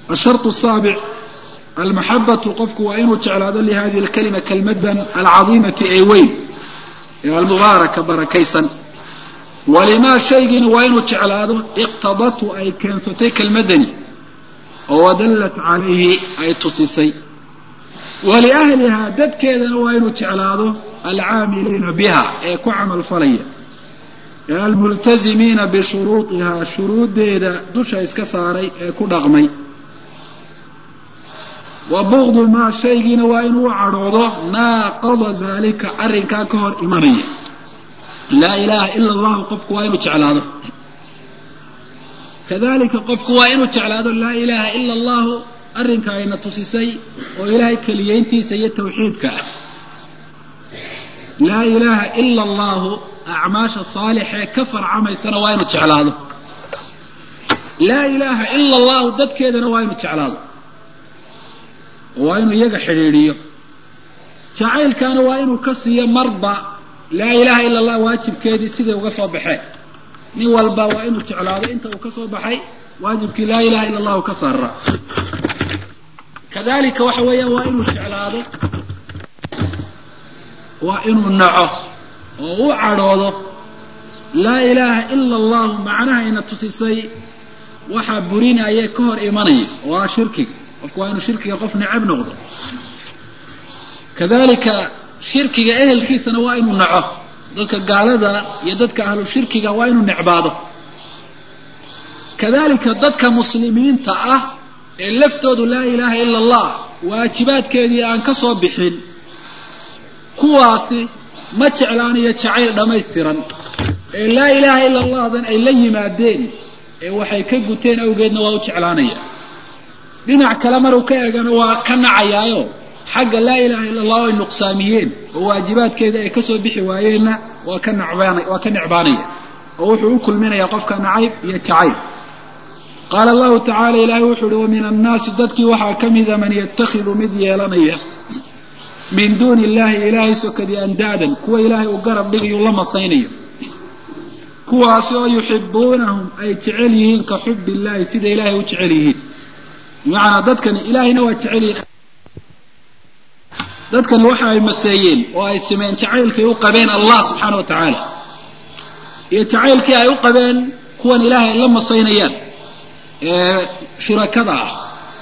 asharط saabic almaxabatu qofku waa inuu jeclaado lihadihi lkalima kelmadan alcadiimati ee weyn ee almubaaraka barakaysan walimaa shaygiina waa inuu jeclaado iqtadatu ay keensatay kelmadani oo wadallat calayhi ay tusisay waliahlihaa dadkeedana waa inuu jeclaado alcaamiliina biha ee ku camal falaya ee almultazimiina bishuruudihaa shuruuddeeda dusha iska saaray ee ku dhaqmay wa bugdu maa shaygiina waa inuu u cadhoodo naaqada daalika arrinkaa ka hor imanaya laa ilaaha ila allahu qofku waa inuu jeclaado kadalika qofku waa inuu jeclaado laa ilaaha ila allahu arrinka ayna tusisay oo ilaahay keliyeyntiisa iyo tawxiidka ah laa ilaaha ila allahu acmaasha saalixee ka farcamaysana waa inuu jeclaado laa ilaaha ila allahu dadkeedana waa inuu jeclaado waa inuu iyaga xidhiidhiyo jacaylkaana waa inuu ka siiyo marba laa ilaaha ila allah waajibkeedii siday uga soo baxeen nin walba waa inuu jeclaado inta uu ka soo baxay waajibkii laa ilaha ila allahu ka saara kadalika waxa weeyaan waa inuu jeclaado waa inuu naco oo u cadhoodo laa ilaaha ila allahu macnahayna tusisay waxaa burinaya ka hor imanaya oo ah shirkiga qofku waa inuu shirkiga qof necab noqdo kadalika shirkiga ehelkiisana waa inuu naco dadka gaalada iyo dadka ahlu shirkiga waa inuu necbaado kadalika dadka muslimiinta ah ee laftoodu laa ilaaha ila allah waajibaadkeedii aan ka soo bixin kuwaasi ma jeclaanayo jacayl dhammaystiran ee laa ilaaha ila allahdan ay la yimaadeen ee waxay ka guteen awgeedna waa u jeclaanaya dhinac kale maruu ka eegana waa ka nacayaayo xagga laa ilaha illa allah ay nuqsaamiyeen oo waajibaadkeeda ay kasoo bixi waayeenna waa ka nacbaan waa ka necbaanaya oo wuxuu u kulminayaa qofka nacayb iyo jacayb qaala allahu tacala ilaahay wuxuu uhi wa min annaasi dadkii waxaa ka mida man yatakhidu mid yeelanaya min duuni illahi ilaahay sokadii andaadan kuwa ilaahay uu garab dhigayo la masaynayo kuwaasi oo yuxibuunahum ay jecel yihiin ka xub illahi sida ilaahay u jecel yihiin bimacnaa dadkani ilaahayna waa jecel yihiin dadkani waxa ay maseeyeen oo ay sameen jacaylkay u qabeen allah subxaana wa tacaala iyo jacaylkii ay u qabeen kuwan ilaahay la masaynayaan ee shurakada ah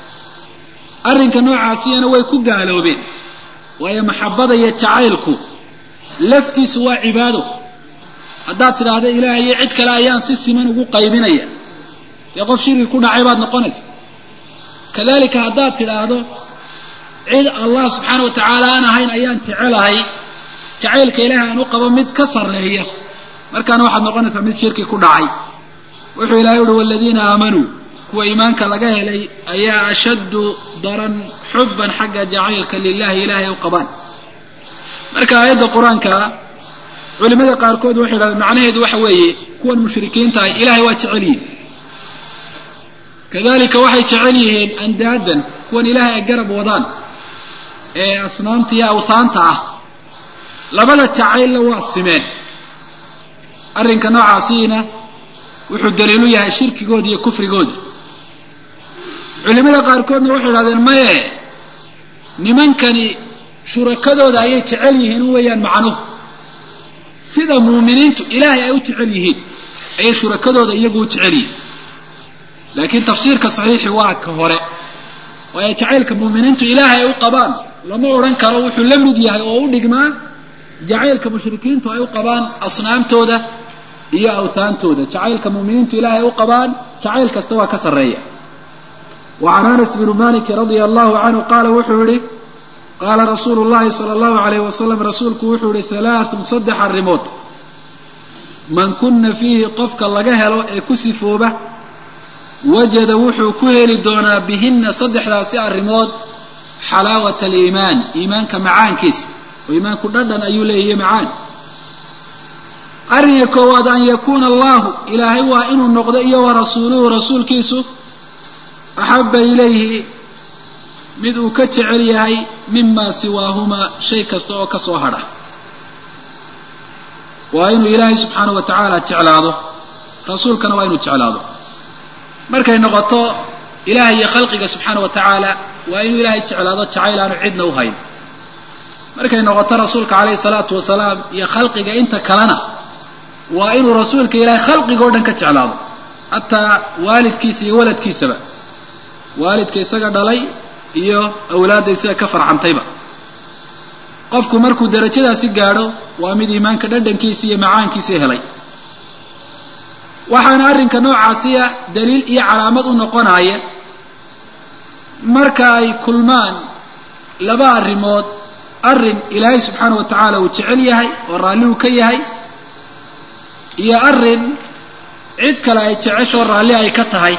arrinka noocaasiyana way ku gaaloobeen waayo maxabada iyo jacaylku laftiisu waa cibaado haddaad tidhaahda ilaahay iyo cid kale ayaan si siman ugu qaybinaya dee qof shirki ku dhacay baad noqonaysa kadalika haddaad tidhaahdo cid allah subxaana wa tacaala aan ahayn ayaan jecelahay jacaylka ilaahay aan u qabo mid ka sarreeya markaana waxaad noqonaysaa mid shirki ku dhacay wuxuu ilahay uhi waladiina aamanuu kuwa iimaanka laga helay ayaa ashaddu daran xubban xagga jacaylka lilahi ilaahay u qabaan marka aayadda qur-aanka culimada qaarkood waxay idhahdeen macnaheedu waxa weeye kuwan mushrikiinta ah ilaahay waa jecel yihin kadalika waxay jecel yihiin andaadan kuwan ilaahay ay garab wadaan ee asnaamta iyo awhaanta ah labada jacaylna waa simeen arrinka noocaasiina wuxuu daliilu yahay shirkigooda iyo kufrigooda culimada qaarkoodna waxay idhahdeen maye nimankani shurakadooda ayay jecel yihiin u weeyaan macnuhu sida muuminiintu ilaahay ay u jecel yihiin ayay shurakadooda iyagu u jecel yihiin laakiin tafsiirka saxiixi waa ka hore waayo jacaylka muuminiintu ilaahay ay u qabaan lama odhan karo wuxuu la mid yahay oo u dhigmaa jacaylka mushrikiintu ay u qabaan asnaamtooda iyo awhaantooda jacaylka muuminiintu ilaahay ay u qabaan jacayl kasta waa ka sarreeya wa can anas bni maliki radia allahu canhu qaala wuxuu yihi qaala rasuulu llahi sala allahu alayh wasalam rasuulku wuxuu yihi halaathun saddex arrimood man kuna fiihi qofka laga helo ee ku sifooba wajada wuxuu ku heli doonaa bihinna saddexdaasi arrimood xalaawat aliimaan iimaanka macaankiisa oo iimaanku dhadhan ayuu leeyahay macaan arrinka koowaad an yakuuna allahu ilaahay waa inuu noqdo iyo wa rasuuluhu rasuulkiisu axabba ilayhi mid uu ka jecel yahay mima siwaahumaa shay kasta oo ka soo hadha waa inuu ilaahay subxaana wa tacaala jeclaado rasuulkana waa inuu jeclaado markay noqoto ilahay iyo khalqiga subxaana wa tacaala waa inuu ilaahay jeclaado jacayl aanu cidna u hayn markay noqoto rasuulka calayhi salaatu wasalaam iyo khalqiga inta kalena waa inuu rasuulka ilaahay khalqiga o dhan ka jeclaado xataa waalidkiisa iyo waladkiisaba waalidka isaga dhalay iyo awlaadda isaga ka farcantayba qofku markuu darajadaasi gaadho waa mid iimaanka dhadhankiisa iyo macaankiisa helay waxaana arrinka noocaasiya daliil iyo calaamad u noqonaya marka ay kulmaan laba arrimood arrin ilaahay subxaana wa tacaala uu jecel yahay oo raalli uu ka yahay iyo arrin cid kale ay jeceshoo raalli ay ka tahay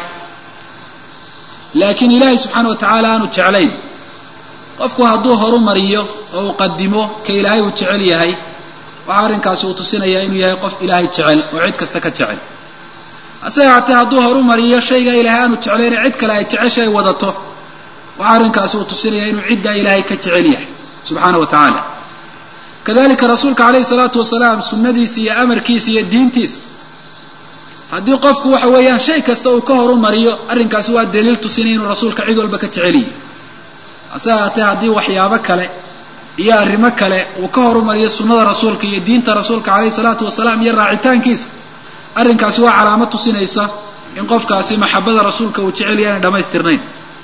laakiin ilaahay subxaana wa tacaala aanu jeclayn qofku hadduu horu mariyo oo uu qadimo ka ilaahay uu jecel yahay waxaa arrinkaasi uu tusinayaa inuu yahay qof ilaahay jecel oo cid kasta ka jecel hase haatee hadduu horu mariyo shayga ilaahay aanu jeclayne cid kale ay jecesha ay wadato waxaa arrinkaasi uu tusinayaa inuu ciddaa ilaahay ka jecel yahay subxaana wa tacaala kadalika rasuulka calayhi salaatu wasalaam sunnadiisa iyo amarkiisa iyo diintiisa haddii qofku waxa weeyaan shay kasta uu ka horu mariyo arrinkaasi waa daliil tusinaya inuu rasuulka cid walba ka jecel yahay hase haatee haddii waxyaabo kale iyo arrimo kale uu ka horumariyo sunnada rasuulka iyo diinta rasuulka calayhi salaatu wasalaam iyo raacitaankiisa arrinkaasi waa calaamad tusinaysa in qofkaasi maxabada rasuulka uu jecel yahay inay dhamaystirnayn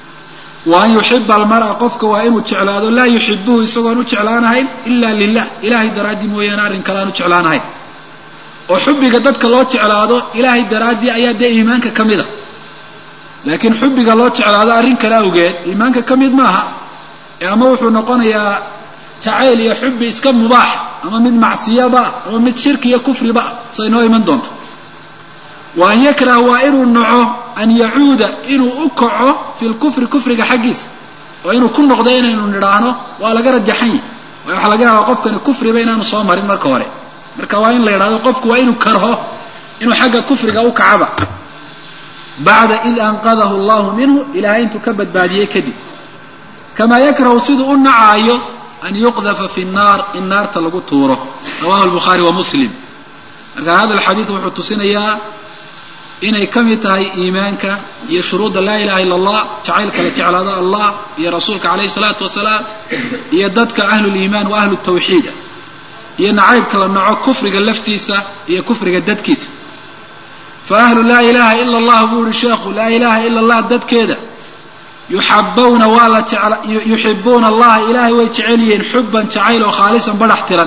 wa an yuxiba almara qofka waa inuu jeclaado laa yuxibuhu isagoon u jeclaanahayn ila lilah ilahay daraaddii mooyaane arrin kale aan u jeclaanahayn oo xubbiga dadka loo jeclaado ilaahay daraaddii ayaa dee iimaanka ka mid a laakiin xubbiga loo jeclaado arrin kale awgeed iimaanka ka mid maaha ee ama wuxuu noqonayaa jacayl iyo xubbi iska mubaax ama mid macsiyaba ama mid shirki iyo kufriba say noo iman doonto wa an yakrah waa inuu naco an yacuuda inuu u kaco fi lkufri kufriga xaggiisa oo inuu ku noqdo inaynu nidhaahno waa laga rajaxan yahy waayo waxaa laga yaabaa qofkani kufriba inaanu soo marin marka hore marka waa in la yidhahdo qofku waa inuu karho inuu xagga kufriga u kacaba bacda id anqadahu allahu minhu ilaahay intuu ka badbaadiyey kadib kamaa yakrahu siduu u nacaayo an yuqdafa fi nnaar in naarta lagu tuuro rawahu lbukhaari wa muslim marka hada alxadiid wuxuu tusinayaa inay ka mid tahay iimaanka iyo shuruudda laa ilaha illa allah jacaylka la jeclaado allah iyo rasuulka calayhi salaatu wasalaam iyo dadka ahluliimaan wa ahlu tawxiida iyo nacaybka la naco kufriga laftiisa iyo kufriga dadkiisa fa ahlu laa ilaha ila allah buu yihi sheekhu laa ilaha ila allah dadkeeda yuxabawna waa la yuxibuuna allaha ilaahay way jecel yihiin xuban jacayl oo khaalisan badhax tiran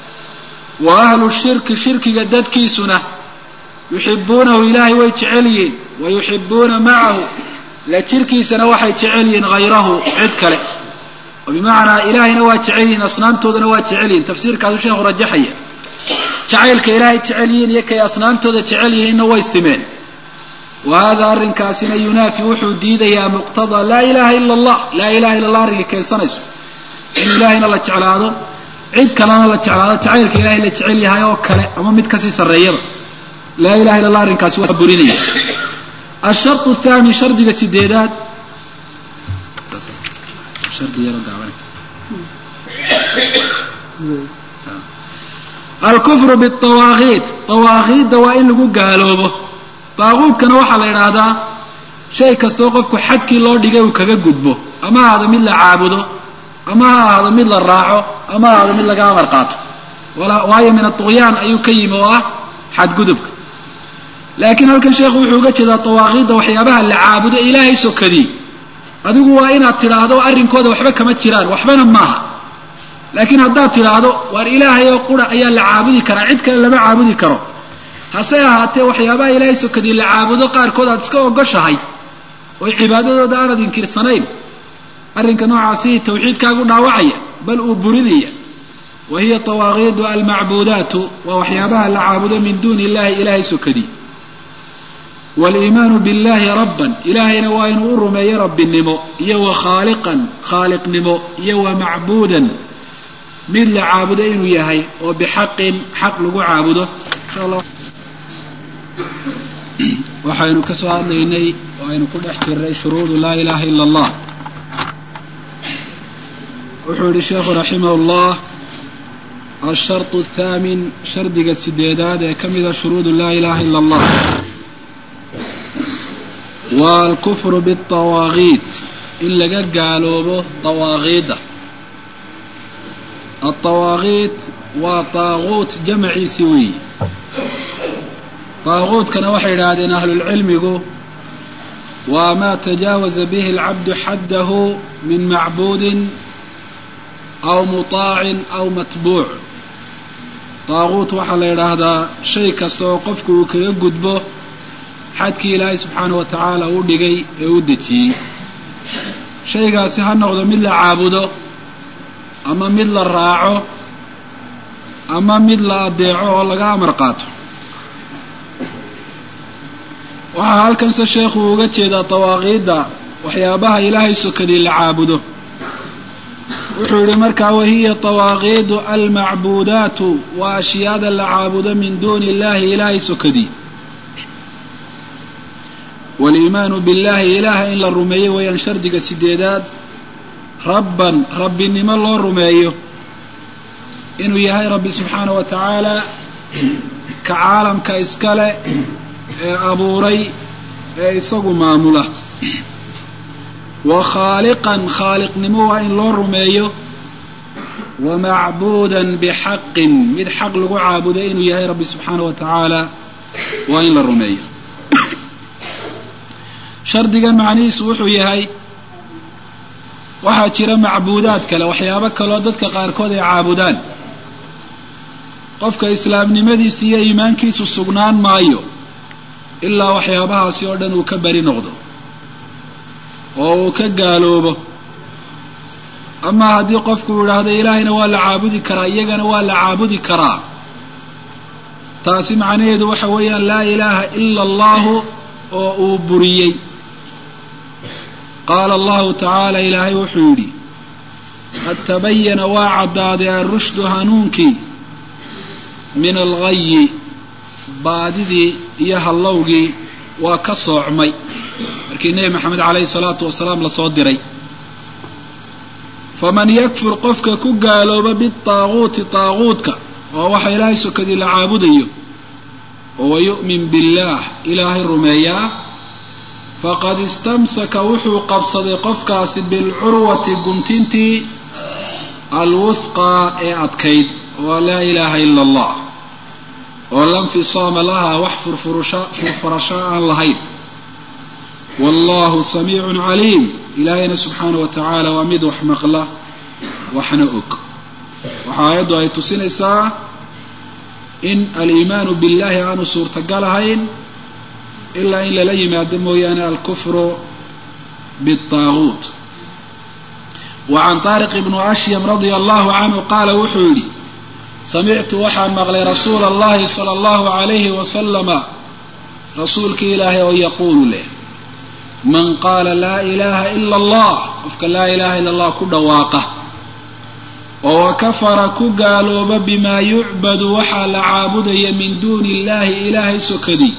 wa ahlu shirki shirkiga dadkiisuna yuxibuunahu ilaahay way jecel yihiin wa yuxibuuna macahu la jirkiisana waxay jecel yihiin hayrahu cid kale oo bimacnaa ilaahayna waa jecel yihiin asnaamtoodana waa jecel yihiin tafsiirkaasu sheekhu rajaxaya jacaylka ilaahay jecel yihiin iyo kay asnaamtooda jecel yihiinna way simeen wa hada arrinkaasina yunaafi wuxuu diidayaa muqtadaa laa ilaha ila allah laa ilaha illa allah arrinkay keensanayso in ilaahayna la jeclaado cid kalena la jeclaado jacaylka ilahay la jecel yahay oo kale ama mid kasii sarreeyaba laa ilaha illa allah arrinkaasi waa burinaya ashartu thaani shardiga sideedaad alkufru biawaaqiid awaaqiidda waa in lagu gaaloobo daaquudkana waxaa la idhaahdaa shay kastoo qofku xadkii loo dhigay uu kaga gudbo ama ha ahaado mid la caabudo ama ha ahaado mid la raaco ama ha ahaado mid laga amar qaato waayo min atuqyaan ayuu ka yimi oo ah xadgudubka laakiin halkan sheekhu wuxuu uga jeedaa dawaaqiidda waxyaabaha la caabudo ilaahay sokadii adigu waa inaad tidhaahdo arrinkooda waxba kama jiraan waxbana maaha laakiin haddaad tidhaahdo waar ilaahay oo qura ayaa la caabudi karaa cid kale lama caabudi karo hase ahaatee waxyaabaha ilaahay sokadii la caabudo qaarkood aad iska ogoshahay oo cibaadadooda aanad inkirsanayn arrinka noocaasi tawxiidkaagu dhaawacaya bal uu burinaya wa hiya tawaaqiidu almacbuudaatu waa waxyaabaha la caabudo min duuni illahi ilaahay sokadii waliimaanu billahi rabban ilaahayna waa inuu u rumeeyo rabbinimo iyo wa khaaliqan khaaliqnimo iyo wa macbuudan mid la caabudo inuu yahay oo bixaqin xaq lagu caabudo waxaynu ka soo hadlaynay oo aynu ku dhex jirnay shuruudu laa ilaha ila allah wuxuu yihi sheekhu raximah llah alsharط athaamin shardiga sideedaad ee ka mida shuruudu laa ilaha ila allah waa alkufru biاtawaaqiid in laga gaaloobo tawaaqiidda altawaaqiid waa taaquut jamaciisi weeyi taaquutkana waxay idhaahdeen ahlulcilmigu waa maa tajaawaza bihi alcabdu xaddahu min macbuudin aw mutaacin aw matbuuc taaquut waxaa la yidhaahdaa shay kasta oo qofku uu kaga gudbo xadkii ilaahay subxaana wa tacaala u dhigay ee u dejiyey shaygaasi ha noqdo mid la caabudo ama mid la raaco ama mid la adeeco oo laga amar qaato waxaa halkanse sheekhu uga jeedaa dawaaqiidda waxyaabaha ilaahay sokadii la caabudo wuxuu yihi markaa wahiya dawaaqiidu almacbuudaatu waa ashyaada la caabudo min duuni illahi ilaahay sokadii waliimaanu billahi ilaaha in la rumeeyo weeyaan shardiga sideedaad rabban rabbinimo loo rumeeyo inuu yahay rabbi subxaana wa tacaala ka caalamka iskale ee abuuray ee isagu maamula wa khaaliqan khaaliqnimo waa in loo rumeeyo wa macbuudan bixaqin mid xaq lagu caabuday inuu yahay rabbi subxaana wa tacaala waa in la rumeeyo shardigan macnihiisu wuxuu yahay waxaa jira macbuudaad kale waxyaabo kaloo dadka qaarkood ay caabudaan qofka islaamnimadiisa iyo iimaankiisu sugnaan maayo ilaa waxyaabahaasi oo dhan uu ka beri noqdo oo uu ka gaaloobo ama haddii qofku uu idhaahdo ilaahayna waa la caabudi karaa iyagana waa la caabudi karaa taasi macnaheedu waxa weeyaan laa ilaaha ila allahu oo uu buriyey qaala allahu tacaala ilaahay wuxuu yidhi qad tabayana waa caddaaday alrushdu hanuunkii min alghayi baadidii iyo hallowgii waa ka soocmay markii nebi maxamed calayhi salaatu wasalaam lasoo diray faman yakfur qofka ku gaalooba bitaaquuti taaquudka oo waxa ilaahay sokadii la caabudayo oo wayu'min billaah ilaahay rumeeyaa faqad istamsaka wuxuu qabsaday qofkaasi bilcurwati guntintii alwuthqaa ee adkayd oo laa ilaaha ila allah oo la nfisaama lahaa wax furfurasho aan lahayn wallahu samiicun caliim ilaahayna subxaana wa tacaala waa mid wax maqla waxna og waxa aayaddu ay tusinaysaa in aliimaanu billahi aanu suurtagal ahayn ilaa in lala yimaado mooyaane alkufru biالطaaguut wa can طaariq ibnu ashyam radia allahu canhu qaala wuxuu yidhi samictu waxaan maqlay rasuula allahi sala allahu alayhi wasalama rasuulkii ilaahay oo yaquulu leh man qaala laa ilaaha ila allah qofka laa ilaha ila allah ku dhawaaqa oo wakafara ku gaalooba bimaa yucbadu waxaa la caabudaya min duuni illahi ilaahay sokadii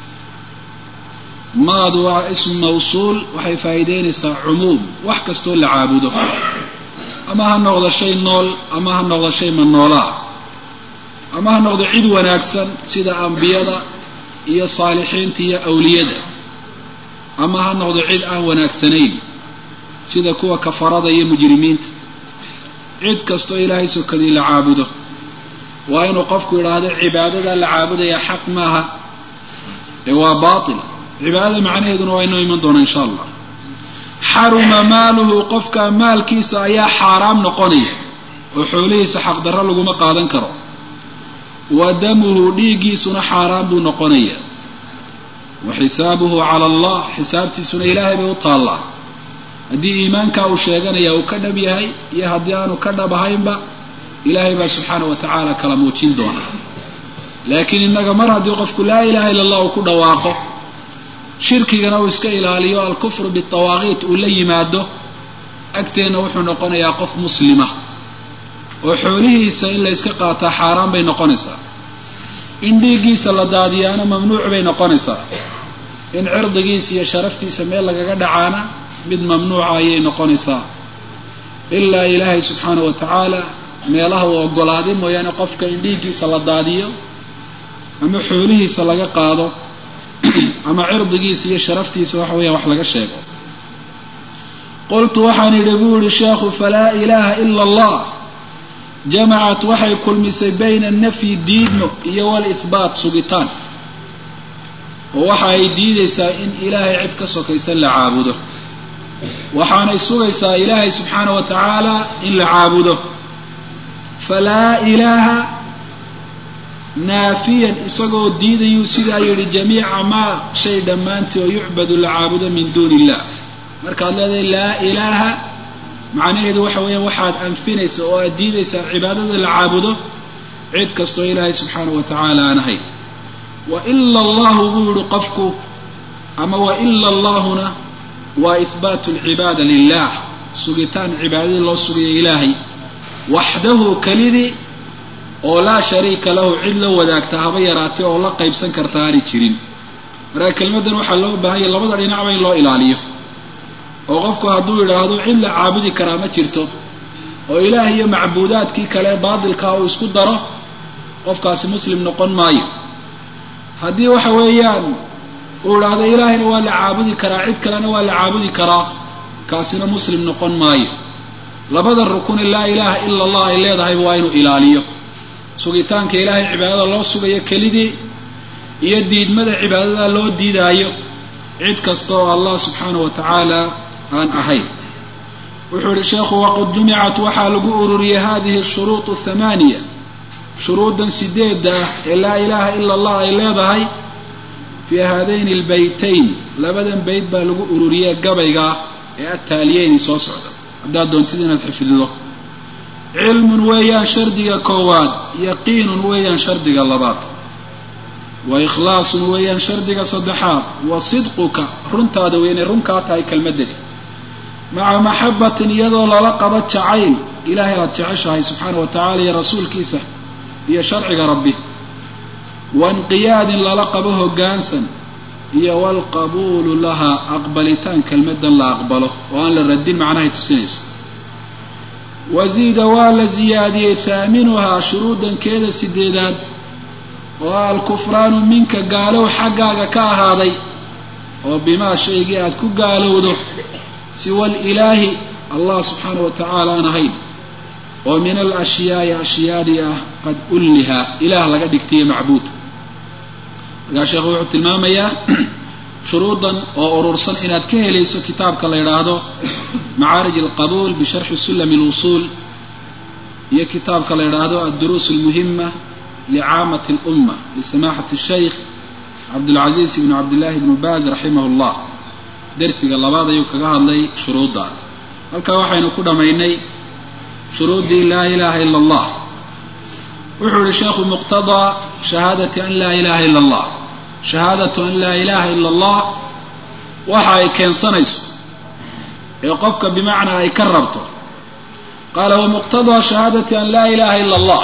maadu waa ismu mawsuul waxay faa'iideynaysaa cumuum wax kastoo la caabudo ama ha noqdo shay nool ama ha noqdo shay manoolaa ama ha noqdo cid wanaagsan sida ambiyada iyo saalixiinta iyo awliyada ama ha noqdo cid aan wanaagsanayn sida kuwa kafarada iyo mujrimiinta cid kastoo ilaahay sokadii la caabudo waa inuu qofku yidhaahdo cibaadada la caabudaya xaq maaha ee waa baatil cibaadada macnaheeduna waa inoo iman doona insha allah xaruma maaluhu qofka maalkiisa ayaa xaaraam noqonaya oo xoolihiisa xaqdarro laguma qaadan karo wa damuhu dhiiggiisuna xaaraan buu noqonaya wa xisaabuhu cala allah xisaabtiisuna ilaahay bay u taallaa haddii iimaankaa uu sheeganaya uu ka dhab yahay iyo haddii aanu ka dhab ahaynba ilaahay baa subxaana wa tacaala kala muujin doona laakiin innaga mar haddii qofku laa ilaha illa allah uu ku dhawaaqo shirkigana uu iska ilaaliyo alkufru bitawaaqiit uu la yimaado agteenna wuxuu noqonayaa qof muslima oo xoolihiisa in la yska qaataa xaaraan bay noqonaysaa in dhiiggiisa la daadiyaana mamnuuc bay noqonaysaa in cirdigiisa iyo sharaftiisa meel lagaga dhacaana mid mamnuuca ayay noqonaysaa ilaa ilaahay subxaana wa tacaala meelaha uu ogolaaday mooyaane qofka in dhiiggiisa la daadiyo ama xoolihiisa laga qaado ama cirdigiisa iyo sharaftiisa waxa weeyaan wax laga sheego qultu waxaan idhi buu yihi sheekhu falaa ilaaha ila allah jamacat waxay kulmisay bayna nafyi diidmo iyo walihbaat sugitaan oo waxa ay diidaysaa in ilaahay cid ka sokaysa la caabudo waxaanay sugaysaa ilaahay subxaana wa tacaala in la caabudo falaa ilaaha naafiyan isagoo diidayuu sidaa yidhi jamiica maa shay dhammaantii oo yucbadu la caabudo min duuni illah markaad leedahay laa ilaaha macnaheedu waxa weeyaan waxaad anfinaysa oo aad diidaysaa cibaadada la caabudo cid kastoo ilaahay subxaana wa tacaala aan ahayn wa ila allahu buu yihi qofku ama wa ila allahuna waa ihbaatu alcibaada lilah sugitaan cibaadadii loo sugayo ilaahay waxdahu kelidii oo laa shariika lahu cid la wadaagta haba yaraatay oo la qaybsan karta aanay jirin markaa kelmaddan waxaa loo baahanya labada dhinacba in loo ilaaliyo oo qofku hadduu yidhaahdo cid la caabudi karaa ma jirto oo ilaah iyo macbuudaadkii kale baatilkaa uu isku daro qofkaasi muslim noqon maayo haddii waxa weeyaan uu idhaahdo ilaahayna waa la caabudi karaa cid kalena waa la caabudi karaa kaasina muslim noqon maayo labada rukune laa ilaaha ila allah ay leedahayba waa inuu ilaaliyo sugitaanka ilaahay cibaadada loo sugayo kelidii iyo diidmada cibaadada loo diidaayo cid kasta oo allah subxaana wa tacaala aan ahayn wuxuu yihi sheekhu waqad jumicat waxaa lagu ururiyey hadihi shuruud athamaaniya shuruudan sideedda ah ee laa ilaaha ila allah ay leedahay fii haadayni albaytayn labadan bayt baa lagu ururiyey gabaygaa ee attaaliyeyni soo socda haddaad doontid inaad xifdido cilmun weeyaan shardiga koowaad yaqiinun weeyaan shardiga labaad wa ikhlaasun weeyaan shardiga saddexaad wa sidquka runtaada weynay runkaa tahay kelmadani maca maxabatin iyadoo lala qabo jacayl ilaahay aada jeceshahay subxaana wa tacala iyo rasuulkiisa iyo sharciga rabbi wainqiyaadin lala qabo hoggaansan iyo walqabuulu lahaa aqbalitaan kelmadan la aqbalo oo aan la radin macnahay tusinayso waziida waa la ziyaadiyey haaminuhaa shuruudankeeda sideedaad oo alkufraanu minka gaalow xaggaaga ka ahaaday oo bimaa shaygii aad ku gaalowdo siwa alilaahi allah subxaana wa tacaala aan ahayn oo min alashyaai ashyaadii ah qad ulliha ilaah laga dhigtayo macbuud markaa sheekhu wuxuu tilmaamayaa shuruudan oo urursan inaad ka helayso kitaabka la yidhaahdo macaarij alqabuul bisharxi sulami alwusuul iyo kitaabka la yidhaahdo adduruus almuhima licaamati alumma lisamaxati shaykh cabdulcaziiz ibnu cabdillahi ibnu baaz raximah llah dersiga labaad ayuu kaga hadlay shuruudda halkaa waxaynu ku dhammaynay shuruuddii laa ilaaha ila allah wuxuu yihi sheekhu muqtadaa shahaadati an laa ilaha ila allah shahaadatu an laa ilaha ila allah waxa ay keensanayso ee qofka bimacnaa ay ka rabto qaala wamuqtadaa shahaadati an laa ilaha ila allah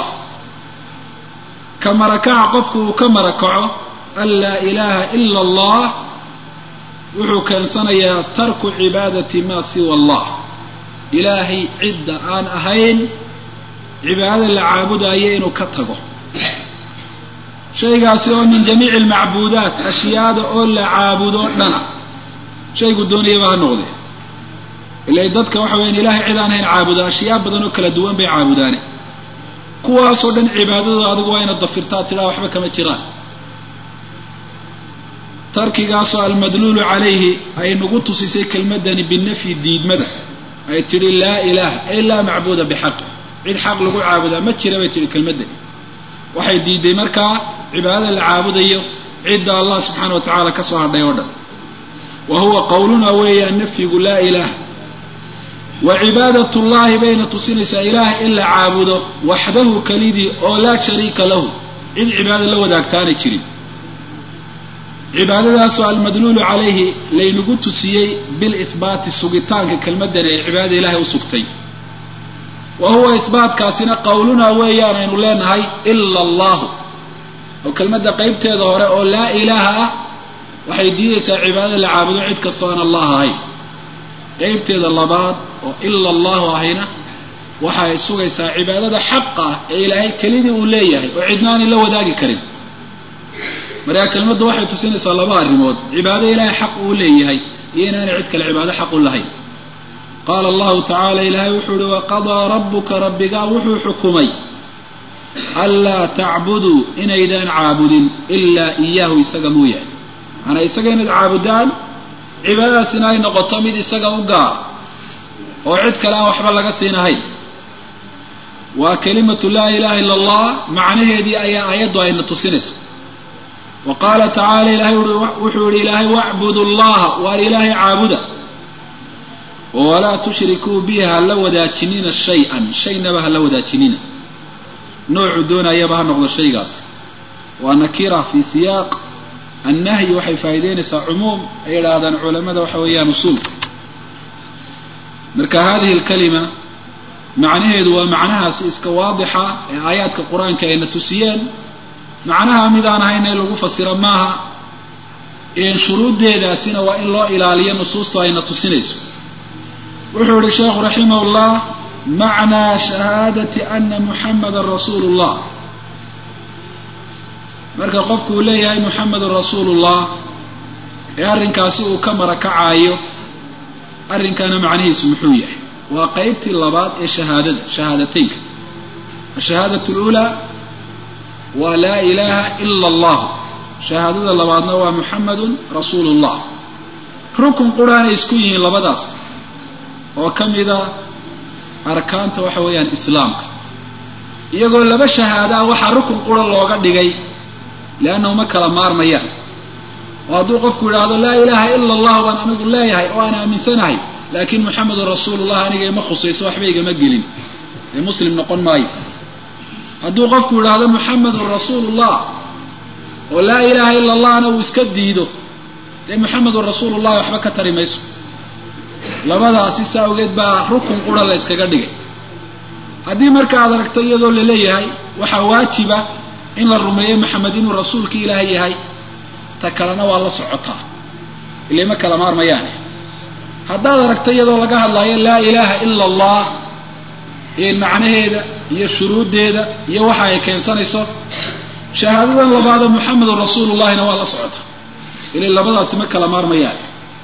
ka marakaca qofku uu ka marakaco an laa ilaha ila allah wuxuu keensanayaa tarku cibaadati maa siwa allah ilaahay cidda aan ahayn cibaadada la caabudayo inuu ka tago shaygaasi oo min jamiici almacbuudaat ashyaada oo la caabudo dhana shaygu doonayaba ha noqdee ilay dadka waxa weyaan ilahay cid aan ahayn caabuda ashyaa badan oo kala duwan bay caabudaane kuwaasoo dhan cibaadadooda adigu waa inaad dafirtaa tidhaa waxba kama jiraan tarkigaasoo almadluulu calayhi ay nagu tusisay kelmadani binafyi diidmada ay tidhi laa ilaaha ay laa macbuuda bixaqi cid xaq lagu caabudaa ma jira bay tidhi kelmadani waxay diiday markaa cibaadada la caabudayo cidda allah subxaana wa tacaala ka soo hadhay oo dhan wa huwa qowlunaa weeyaan nafyigu laa ilaaha wa cibaadat llahi bayna tusinaysaa ilaah in la caabudo waxdahu kelidii oo laa shariika lahu cid cibaada la wadaagtaanay jirin cibaadadaasoo almadluulu calayhi laynagu tusiyey bilihbaati sugitaanka kelmadani ay cibaadada ilaahay u sugtay wa huwa ihbaatkaasina qowlunaa weeyaan aynu leenahay ila allahu oo kelmadda qeybteeda hore oo laa ilaaha ah waxay diidaysaa cibaadada la caabudo cid kastoo aan allah ahayn qeybteeda labaad oo ila allahu ahayna waxa ay sugaysaa cibaadada xaqa ah ee ilaahay kelidii uu leeyahay oo cidnaanay la wadaagi karin markaa kelmaddu waxay tusinaysaa laba arrimood cibaado ilaahay xaq uu leeyahay iyo inaanay cid kale cibaado xaq u lahayn qaala allahu tacaala ilaahay wuxuu uhi waqadaa rabbuka rabbigaa wuxuu xukumay anlaa tacbuduu inaydaan caabudin ilaa iyaahu isaga mooyaane macanaa isaga inayd caabudaan cibaadadaasina ay noqoto mid isaga u gaar oo cid kale aan waxba laga siinahayn waa kelimatu laa ilaha illa allah macnaheedii ayaa aayaddu ayna tusinaysa wa qaala tacaala ilahay wuxuu yihi ilaahay wacbudu llaha waar ilaahay caabuda oo walaa tushrikuu bihi hala wadaajinina shay-an shaynaba hala wadaajinina noocuu doonayaba ha noqdo shaygaasi waa nakira fi siyaaq annahyi waxay faa'iideynaysaa cumuum ay idhaahdaan culamada waxa weeyaan usuulka marka hadihi alkalima macnaheedu waa macnahaasi iska waadixa ee aayaadka qur-aanka ayna tusiyeen macnaha midaan ahayn ee lagu fasiro maaha shuruuddeedaasina waa in loo ilaaliyo nusuustu ayna tusinayso wuxuu yihi sheekhu raximah llah macnaa shahaadati ana muxamadan rasuulu llah marka qofku uu leeyahay muxamedun rasuulu llah ee arrinkaasi uu ka marakacaayo arrinkana macnihiisu muxuu yahay waa qeybtii labaad ee shahaadada shahaadateynka ashahaadatu lulaa waa laa ilaaha ila allahu shahaadada labaadna waa muxamedun rasuulu llah rukun quraanay isku yihiin labadaas oo ka mida arkaanta waxa weeyaan islaamka iyagoo laba shahaadaa waxaa rukun qura looga dhigay leannahu ma kala maarmayaan oo hadduu qofku yidhaahdo laa ilaaha ila allah baan anigu leeyahay oo aan aaminsanahay laakiin muxamedun rasuulullah aniga ima khusayso waxba igama gelin ee muslim noqon maayo hadduu qofku yidhaahdo muxamedun rasuulullah oo laa ilaaha ila allahna uu iska diido dee muxamedun rasuulullahi waxba ka tari mayso labadaasi saa ogeed baa rukun qura la yskaga dhigay haddii marka aad aragto iyadoo la leeyahay waxaa waajiba in la rumeeyo maxamed inuu rasuulki ilaahay yahay ta kalena waa la socotaa ilay ma kala maarmayaane haddaad aragto iyadoo laga hadlaayo laa ilaaha ila allah macnaheeda iyo shuruuddeeda iyo waxa ay keensanayso shahaadadan labaado muxamedun rasuulullahina waa la socotaa ilay labadaasi ma kala maarmayaan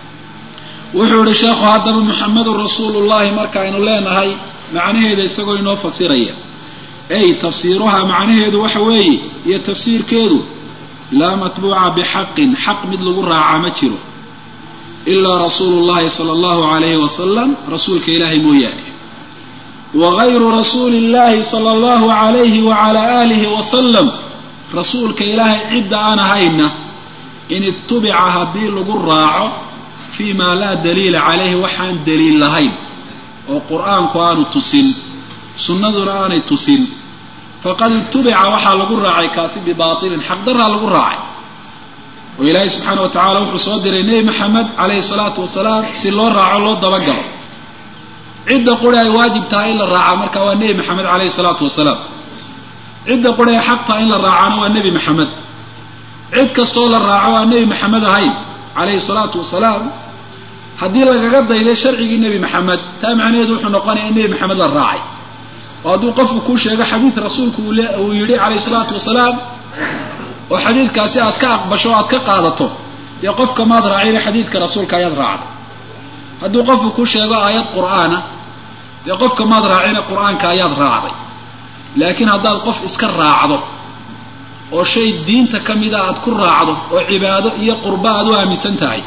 wuxuu yihi sheekhu haddaba muxamedun rasuulullahi markaaynu leenahay macnaheeda isagoo inoo fasiraya ay tafsiiruhaa macnaheedu waxa weeye iyo tafsiirkeedu laa matbuuca bixaqin xaq mid lagu raacaa ma jiro ilaa rasuulu llahi sala allahu alayhi wasalam rasuulka ilaahay mooyaane wa gayru rasuuli illahi sala allahu alayhi wacala aalihi wasalam rasuulka ilaahay cidda aan ahayna in itubica haddii lagu raaco fii maa laa daliila calayhi waxaan daliil lahayn oo qur-aanku aanu tusin sunnaduna aanay tusin faqad itubica waxaa lagu raacay kaasi bibaatilin xaqdaraa lagu raacay oo ilaahay subxaana wa tacala wuxuu soo diray nebi maxamed calayhi salaatu wasalaam si loo raaco loo dabagalo cidda quri ay waajib tahay in la raacaa marka waa nebi maxamed calayhi salaatu wasalaam cidda quri ay xaq tahay in la raacana waa nebi maxamed cid kastoo la raaco aan nebi maxamed ahayn calayhi salaatu wasalaam haddii lagaga dayday sharcigii nebi maxamed taa macnaheedu wuxuu noqonaya in nebi maxamed la raacay oo hadduu qofku kuu sheego xadiid rasuulku uu yidhi calayhi salaatu wasalaam oo xadiidkaasi aad ka aqbasho o aad ka qaadato dee qofka maad raacina xadiidka rasuulka ayaad raacday hadduu qofku kuu sheego aayad qur'aana dee qofka maad raacina qur'aanka ayaad raacday laakiin haddaad qof iska raacdo oo shay diinta ka mida aad ku raacdo oo cibaado iyo qurba aad u aaminsan tahay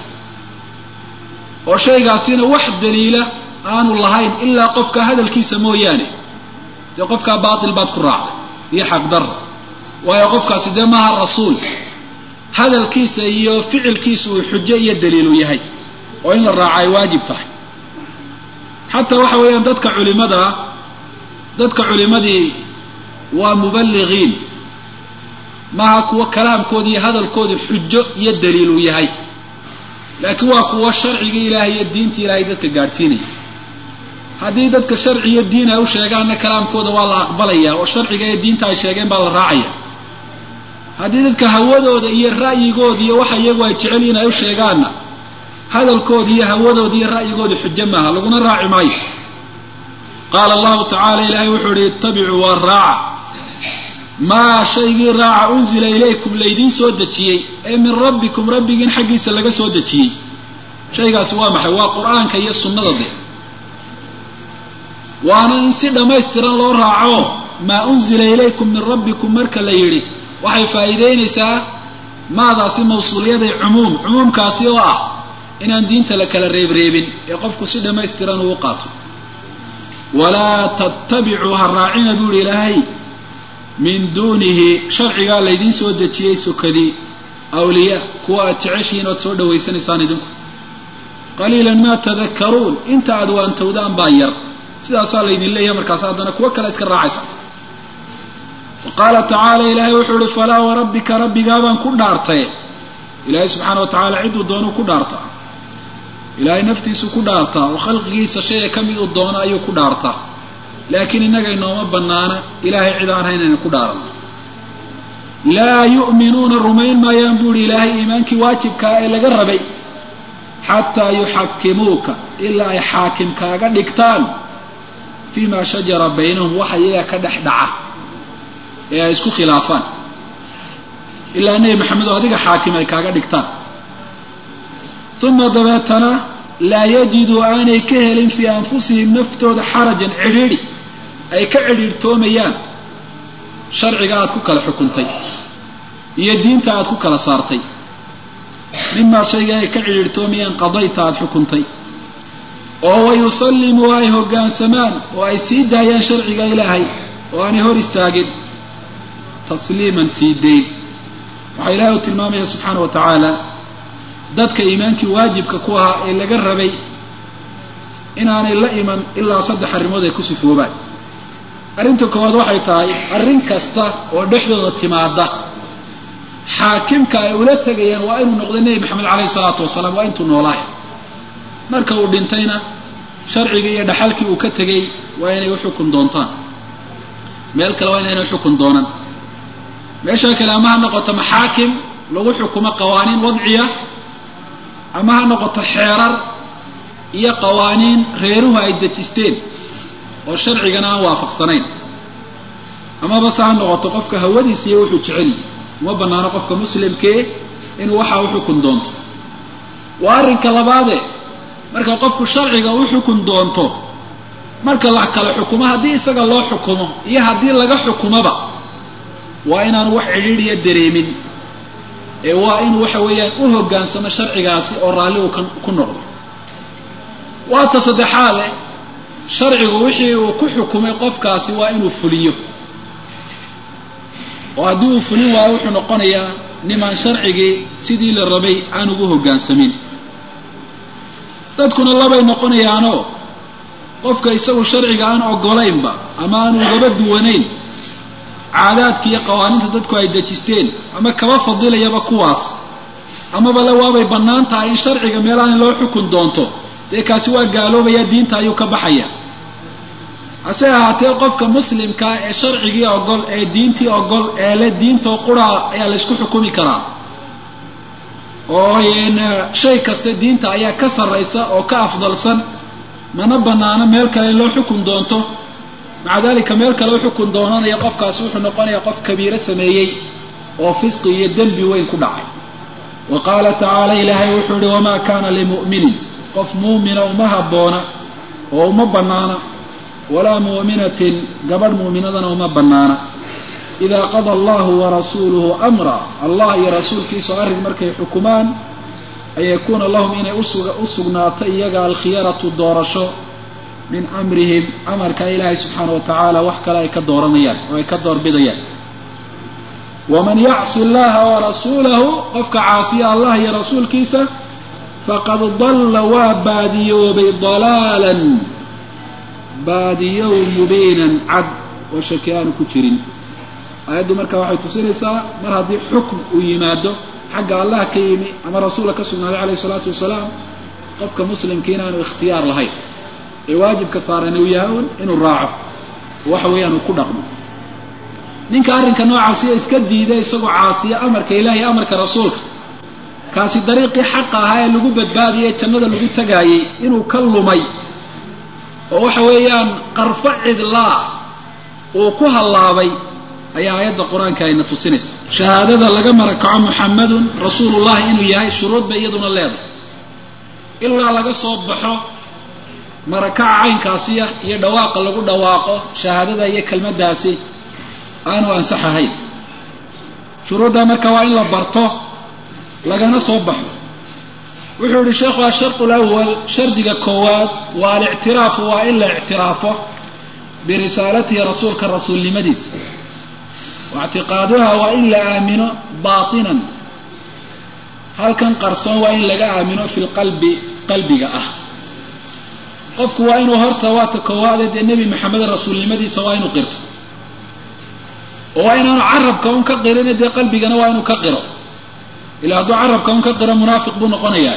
oo shaygaasina wax daliila aanu lahayn ilaa qofka hadalkiisa mooyaane dee qofkaa baatil baad ku raacday iyo xaqdarra waayo qofkaasi dee maaha rasuul hadalkiisa iyo ficilkiisa uu xujo iyo daliilu yahay oo in la raaco ay waajib tahay xataa waxa weeyaan dadka culimadaa dadka culimadii waa muballigiin maaha kuwo kalaamkooda iyo hadalkooda xujo iyo daliilu yahay laakiin waa kuwo sharciga ilaahay iyo diinta ilaahay dadka gaadhsiinaya haddii dadka sharci iyo diin ay u sheegaanna kalaamkooda waa la aqbalaya oo sharciga iyo diinta ay sheegeen baa la raacaya haddii dadka hawadooda iyo ra'yigooda iyo waxa iyagu ay jecel yihin ay u sheegaanna hadalkooda iyo hawadooda iyo ra'yigooda xujo maaha laguna raaci maayo qaala allahu tacaala ilaahay wuxuu ihi ittabicuu waa raaca maa shaygii raaca unzila ilaykum laydiin soo dejiyey ee min rabbikum rabbigiin xaggiisa laga soo dejiyey shaygaasi waa maxay waa qur-aanka iyo sunnada de waana in si dhammaystiran loo raaco maa unzila ilaykum min rabbikum marka la yidhi waxay faa'iideynaysaa maadaasi mawsuuliyaday cumuum cumuumkaasi oo ah inaan diinta la kala reebreebin ee qofku si dhammaystiran uu qaato walaa tattabicuu ha raacina buu ihi ilaahay min duunihi sharcigaa laydiin soo dejiyey sokadii awliyaa kuwa aad jeceshihiin oad soo dhawaysanaysaan idinku qaliilan maa tadakkaruun inta aad waantowdaan baa yar sidaasaa laydin leeyahay markaas haddana kuwo kale iska raacaysa wa qaala tacaala ilaahay wuxuu ihi falaa warabbika rabbigaabaan ku dhaartay ilaahay subxaana wa tacaala cidduu doonuu ku dhaartaa ilaahay naftiisu ku dhaartaa oo khalqigiisa shaya ka mid uu doono ayuu ku dhaartaa laakiin innaga inooma bannaana ilaahay cid aan hayn aynu ku dhaaranno laa yu'minuuna rumayn maayaan buu ihi ilaahay iimaankii waajibkaa ee laga rabay xataa yuxakimuuka ilaa ay xaakim kaaga dhigtaan fii ma shajara baynahum waxa iyaga ka dhex dhaca ee ay isku khilaafaan ilaa nebi maxamed oo adiga xaakim ay kaaga dhigtaan uma dabeetana laa yajiduu aanay ka helin fii anfusihim naftooda xarajan cidhiidhi ay ka cidhiidhtoomayaan sharciga aad ku kala xukuntay iyo diinta aad ku kala saartay mimaa shayga ay ka cidhiidhtoomayaan qadayta aad xukuntay oo wayusallimuu ay hoggaansamaan oo ay sii daayaan sharciga ilaahay oo aanay hor istaagin tasliiman sii dayn waxaa ilaahay u tilmaamaya subxaana wa tacaala dadka iimaankii waajibka ku ahaa ee laga rabay inaanay la iman ilaa saddex arrimood ay ku sifoobaan arrinta koowaad waxay tahay arrin kasta oo dhexdooda timaada xaakimka ay ula tegayaan waa inuu noqdo nebi maxamed caleyhi salaatu wasalaam waa intuu noolaay marka uu dhintayna sharcigii iyo dhaxalkii uu ka tegey waa inay uxukun doontaan meel kale waa inaynay uxukun doonan meeshaa kale ama ha noqoto maxaakim lagu xukumo qawaaniin wadciya ama ha noqoto xeerar iyo qawaaniin reeruhu ay dejisteen oo sharcigana aan waafaqsanayn amaba se ha noqoto qofka hawadiisa iyo wuxuu jeceliy uma bannaano qofka muslimkee inuu waxaa u xukun doonto waa arrinka labaade marka qofku sharciga u xukun doonto marka la kala xukumo haddii isaga loo xukumo iyo haddii laga xukumoba waa inaanu wax cidhiidhiya dareemin ee waa inuu waxa weeyaan u hoggaansamo sharcigaasi oo raalli uu ku noqdo waata saddexaade sharcigu wixii uu ku xukumay qofkaasi waa inuu fuliyo oo haddii uu fulin waayo wuxuu noqonayaa nimaan sharcigii sidii la rabay aan ugu hoggaansamin dadkuna labay noqonayaanoo qofka isagu sharciga aan ogolaynba ama aan ugaba duwanayn caadaadka iyo qawaaniinta dadku ay dejisteen ama kaba fadilayaba kuwaas amaba le waabay bannaan tahay in sharciga meelaani loo xukun doonto dee kaasi waa gaaloobaya diinta ayuu ka baxaya hase ahaatee qofka muslimkaa ee sharcigii ogol ee diintii ogol ee le diintoo quraa ayaa laysku xukumi karaa oo shay kasta diinta ayaa ka sarraysa oo ka afdalsan mana bannaano meel kale in loo xukun doonto maca dalika meel kale u xukun doonanaya qofkaasi wuxuu noqonayaa qof kabiiro sameeyey oo fisqi iyo dembi weyn ku dhacay wa qaala tacaala ilaahay wuxuu ihi wamaa kaana limu'minin qof muumina uma habboona oo uma bannaana walaa mu'minatin gabadh muuminadana uma bannaana idaa qada allahu warasuuluhu amra allah iyo rasuulkiisu arrin markay xukumaan an yakuuna lahum inay u sugnaato iyaga alkhiyaratu doorasho min amrihim amarka ilaahay subxaana wa tacaala wax kale ay ka dooranayaan oo ay ka doorbidayaan waman yacsi allaha warasuulahu qofka caasiya allah iyo rasuulkiisa faqad dalla waa baadiyoobay dalaalan baadiyow mubiinan cad oo shaki aanu ku jirin aayaddu marka waxay tusinaysaa mar haddii xukm uu yimaado xagga allah ka yimi ama rasuulka ka sugnaaday calayhi isalaatu wasalaam qofka muslimka inaanu ikhtiyaar lahayn ee waajibka saaran uu yahay un inuu raaco waxa weeyaan uu ku dhaqmo ninka arrinka noocaasiya iska diida isagoo caasiya amarka ilahi iyo amarka rasuulka kaasi dariiqii xaqa ahaa ee lagu badbaadiyey ee jannada lagu tagaayey inuu ka lumay oo waxa weeyaan qarfo cidlaa uu ku hallaabay ayaa aayadda qur-aanka ayna tusinaysa shahaadada laga marakaco muxamadun rasuulullahi inuu yahay shuruud bay iyaduna leedahay ilaa laga soo baxo marakaca caynkaasiya iyo dhawaaqa lagu dhawaaqo shahaadada iyo kelmaddaasi aanu ansax ahayn shuruudda marka waa in la barto lagana soo baxo wuxuu yihi sheekhu ashartu lawal shardiga koowaad waa alictiraafu waa in la ictiraafo birisaalatihi rasuulka rasuulnimadiisa waictiqaaduha waa in la aamino baatinan halkan qarsoon waa in laga aamino fi lqalbi qalbiga ah qofku waa inuu horta waata koowaade dee nebi maxamed rasuulnimadiisa waa inuu qirto oo waa inaanu carabka un ka qirine dee qalbigana waa inuu ka qiro ilaa hadduu carabka un ka qiro munaafiq buu noqonayaa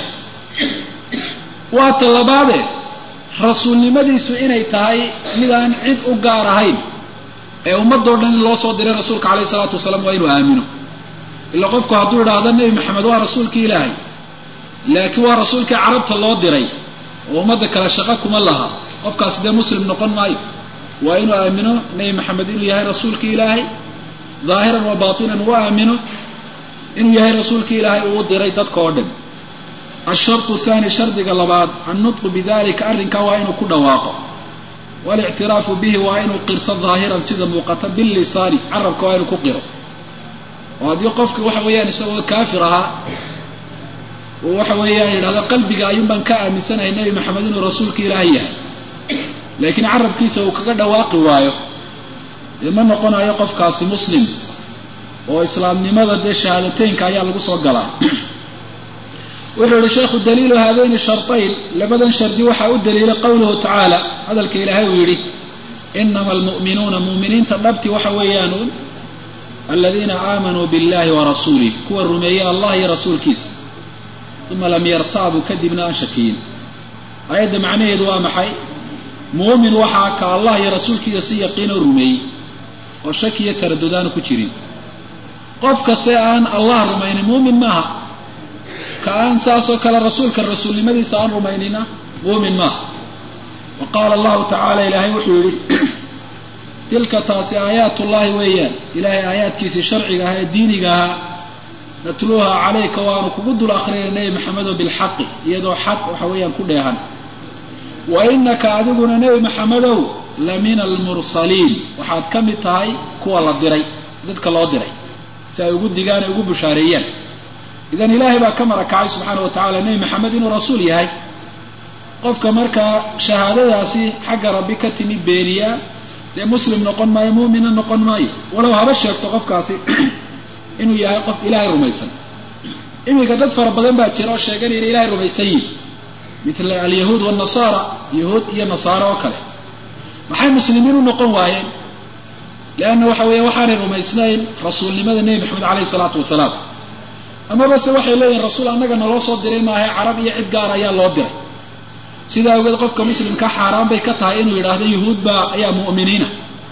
waa ta labaade rasuulnimadiisu inay tahay mid aan cid u gaar ahayn ee ummadoo dhan in loo soo diray rasuulka caleyhi salaatu wasalaam waa inuu aamino ilaa qofku hadduu idhaahdo nebi maxamed waa rasuulkii ilaahay laakiin waa rasuulkii carabta loo diray oo ummadda kale shaqo kuma laha qofkaasi dee muslim noqon maayo waa inuu aamino nebi maxamed inuu yahay rasuulkii ilaahay daahiran wa baatinan u aamino inuu yahay rasuulkii ilaahay uu diray dadka oo dhan ashartu thani shardiga labaad annutqu bidalika arrinkaa waa inuu ku dhawaaqo walictiraafu bihi waa inuu qirto daahiran sida muuqata bilisaani carabka waa inuu ku qiro oo haddii qofka waxa weeyaan isagoo kaafir ahaa uu waxa weeyaan yidhahdo qalbiga ayuun baan ka aaminsanahay nebi maxamed inuu rasuulka ilaahay yahay laakiin carabkiisa uu kaga dhawaaqi waayo dee ma noqonayo qofkaasi muslim oo islaamnimada dee shahaadateynka ayaa lagu soo galaa wuxuu yihi sheekhu daliilu haadayni shartayn labadan shardi waxaa u daliilay qowluhu tacaala hadalka ilaahay uu yidhi inama almu'minuuna mu'miniinta dhabti waxa weeyaanuun aladiina aamanuu biاllahi wa rasuulih kuwa rumeeyey allah iyo rasuulkiisa uma lam yartaabuu kadibna aan shakiyin aayadda macnaheedu waa maxay muumin waxaa ka allah iyo rasuulkiisa si yaqiinoo rumeeyey oo shaki iyo taradudaanu ku jirin qof kaste aan allah rumaynin muumin maaha ka aan saasoo kale rasuulka rasuulnimadiisa aan rumaynina muumin maaha wa qaala allahu tacaala ilaahay wuxuu yidhi tilka taasi aayaatullaahi weeyaan ilaahay aayaadkiisii sharciga ahaa ee diiniga ahaa natluuha calayka waanu kugu dul akrinay nebi maxamedo bilxaqi iyadoo xaq waxa weeyaan ku dheehan wa inaka adiguna nebi maxamedow la min almursaliin waxaad ka mid tahay kuwa la diray dadka loo diray si ay ugu digaan ay ugu bushaareeyaan idan ilaahay baa ka marakacay subxaana wa tacala nebi maxamed inuu rasuul yahay qofka markaa shahaadadaasi xagga rabbi ka timi beeniyaa dee muslim noqon maayo muumina noqon maayo walow haba sheegto qofkaasi inuu yahay qof ilaahay rumaysan iminka dad fara badan baa jira oo sheeganaya inay ilahay rumaysan yihin mila alyahuud wanasaara yahuud iyo nasaare oo kale maxay muslimiin u noqon waayeen leanna waxa weeya waxaanay rumaysnayn rasuulnimada nebi maxamed caleyhi salaatu wasalaam amaba se waxay leeyihin rasuul annaga naloo soo diray maahae carab iyo cid gaar ayaa loo diray sidaa awgeed qofka muslimka xaaraan bay ka tahay inuu yidhaahdo yahuud baa ayaa mu'miniina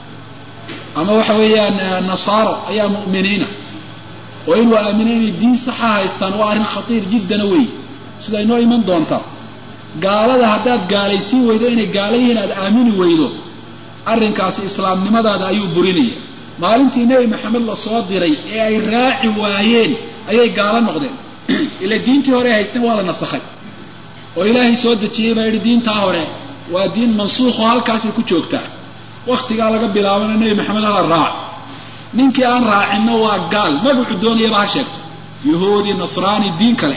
ama waxa weeyaan nasaaro ayaa mu'miniina oo inuu aamino inay diin saxa haystaan waa arrin khatiir jiddana wey sida inoo iman doonta gaalada haddaad gaalaysiin weydo inay gaala yihiin aad aamini weydo arrinkaasi islaamnimadaada ayuu burinaya maalintii nebi maxamed la soo diray ee ay raaci waayeen ayay gaalo noqdeen ila diintii hore ay haysteen waa la nasakhay oo ilaahay soo dejiyey baa yidhi diintaa hore waa diin mansuukhoo halkaasay ku joogtaa wakhtigaa laga bilaabana nebi maxamed hala raac ninkii aan raacinna waa gaal magacu doonayaba ha sheegto yahuudi nasraani diin kale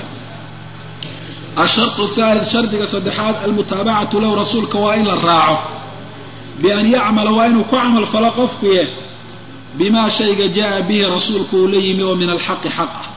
ashartu thalith shardiga saddexaad almutaabacatu lahu rasuulka waa in la raaco bian yacmala waa inuu ku camal falo qofkuye bimaa shayga jaa bihi rasuulku uu la yimi oo min alxaqi xaq ah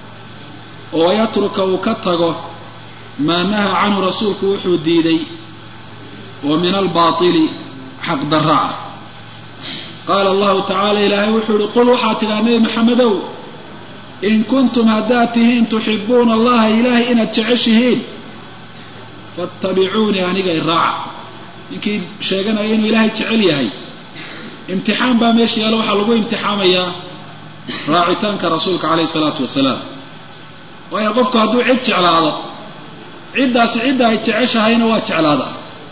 oo yatruka uu ka tago maa nahaa canhu rasuulku wuxuu diiday oo min albaatili xaq darra ah qaala allahu tacaala ilaahay wuxuu yihi qul waxaad tidhaha nebi maxamedow in kuntum haddaad tihiin tuxibuuna allaha ilaahay inaad jeceshihiin faatabicuunii aniga iraaca ninkii sheeganaya inuu ilaahay jecel yahay imtixaan baa meesha yaalo waxaa lagu imtixaamayaa raacitaanka rasuulka caleyhi salaatu wasalaam waayo qofku hadduu cid jeclaado ciddaasi cidda ay jeceshahayna waa jeclaada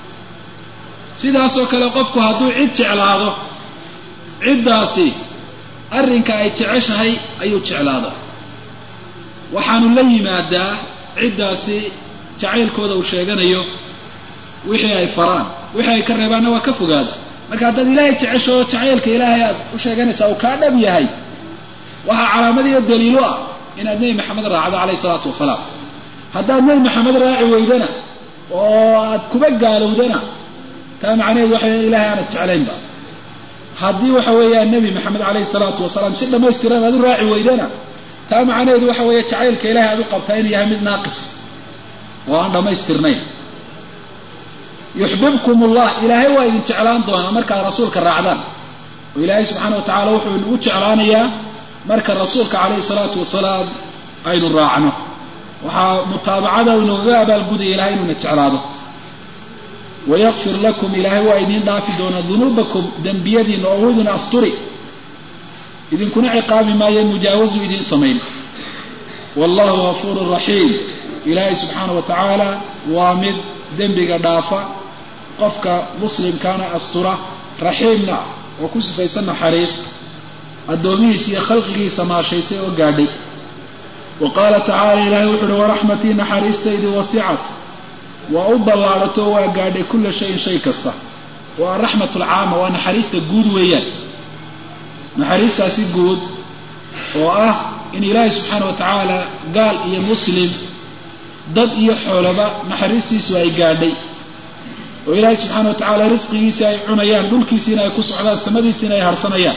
sidaasoo kale qofku hadduu cid jeclaado ciddaasi arrinka ay jeceshahay ayuu jeclaadaa waxaanu la yimaadaa ciddaasi jacaylkooda uu sheeganayo wixii ay faraan wixii ay ka reebaanna waa ka fogaada marka haddaad ilaahay jecesho jacaylka ilaahay aad u sheeganaysaa uu kaa dhab yahay waxaa calaamadiyo daliilo ah inaad nebi maxamed raacdo calayhi isalaatu wasalaam haddaad nebi maxamed raaci weydana oo aad kuba gaalowdana taa macnaheedu waxa weya ilahay aanad jeclaynba haddii waxa weeyaan nebi maxamed calayhi salaatu wasalaam si dhammaystiran aad u raaci weydana taa macnaheedu waxa weeye jacaylka ilahay aad u qabtaa inuu yahay mid naaqis oo aan dhammaystirnayn yuxbibkum ullah ilaahay waa idin jeclaan doonaa markaad rasuulka raacdaan oo ilaahay subxaana wa tacala wuxuu inagu jeclaanayaa marka rasuulka calayhi salaatu wasalaam aynu raacno waxaa mutaabacada inoogaga abaalgudaya ilahay inuuna jeclaado wayakfir lakum ilaahay waa idiin dhaafi doonaa dunuubakum dembiyadiina oo idin asturi idinkuna ciqaabi maayo mujaawazu idiin samayn wallahu gafuuru raxiim ilaahay subxaana wa tacaala waa mid dembiga dhaafa qofka muslimkaana astura raxiimna oo ku sifaysan naxariis addoomihiisa iyo khalqigiisa maashaysay oo gaadhay wa qaala tacaala ilaahay wuxu uhi waraxmatii naxariistaydi wasicat waa u ballaadhato waa gaadhay kulla shayin shay kasta waa araxmat alcaama waa naxariista guud weeyaan naxariistaasi guud oo ah in ilaahay subxaana wa tacaala gaal iyo muslim dad iyo xoolaba naxariistiisu ay gaadhay oo ilaahay subxaana wa tacaala risqigiisii ay cunayaan dhulkiisiina ay ku socdaan samadiisiina ay harsanayaan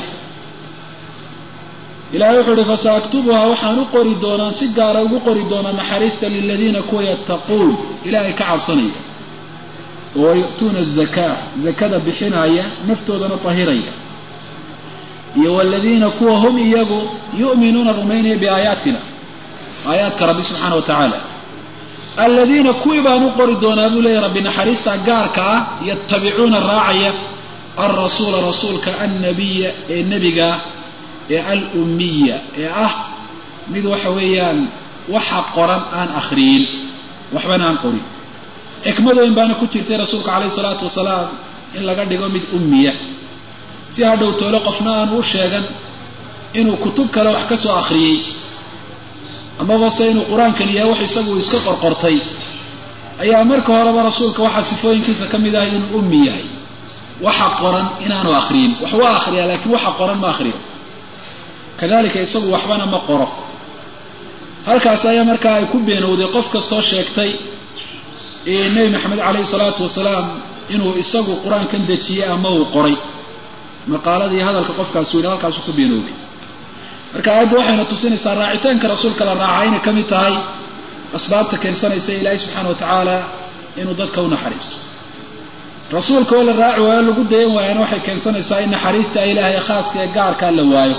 ilahay wuxuu uhi fasaaktubuhaa waxaan u qori doonaa si gaara ugu qori doonaa naxariista liladiina kuwa yattaquun ilaahay ka cabsanaya oo yu'tuuna azakaa zakada bixinaya naftoodana tahiraya iyo waladiina kuwa hum iyagu yu'minuuna rumaynaya biaayaatina aayaadka rabbi subxaana wa tacaala aladiina kuwii baan u qori doonaa buu leeyahy rabbi naxariista gaarka ah yatabicuuna raacaya alrasuula rasuulka annabiya ee nebigaa ee alummiya ee ah mid waxa weeyaan waxa qoran aan akhriyin waxbana aan qorin xikmad weyn baana ku jirtay rasuulka calayhi salaatu wasalaam in laga dhigo mid ummiya si hadhow toole qofna aanu u sheegan inuu kutub kale wax ka soo akhriyey amaba se inuu qur-aankan yahay wax isagu iska qorqortay ayaa marka horeba rasuulka waxaa sifooyinkiisa ka mid ahay inuu ummi yahay waxa qoran inaanu akhriyin wax waa akhriyaa laakiin waxa qoran ma akhriyo kadalika isagu waxbana ma qoro halkaas ayaa markaa ay ku beenowday qof kastoo sheegtay nebi maxamed calayhi salaatu wasalaam inuu isagu qur-aankan dejiyey ama uu qoray maqaaladii hadalka qofkaas weyne halkaasu ku beenowday marka aayaddu waxayna tusinaysaa raacitaanka rasuulka la raaca inay ka mid tahay asbaabta keensanaysa ilaahay subxaana wa tacaala inuu dadka u naxariisto rasuulka oo la raaci waayo lagu dayan waayana waxay keensanaysaa in naxariista ilaahay khaaska ee gaarkaa la waayo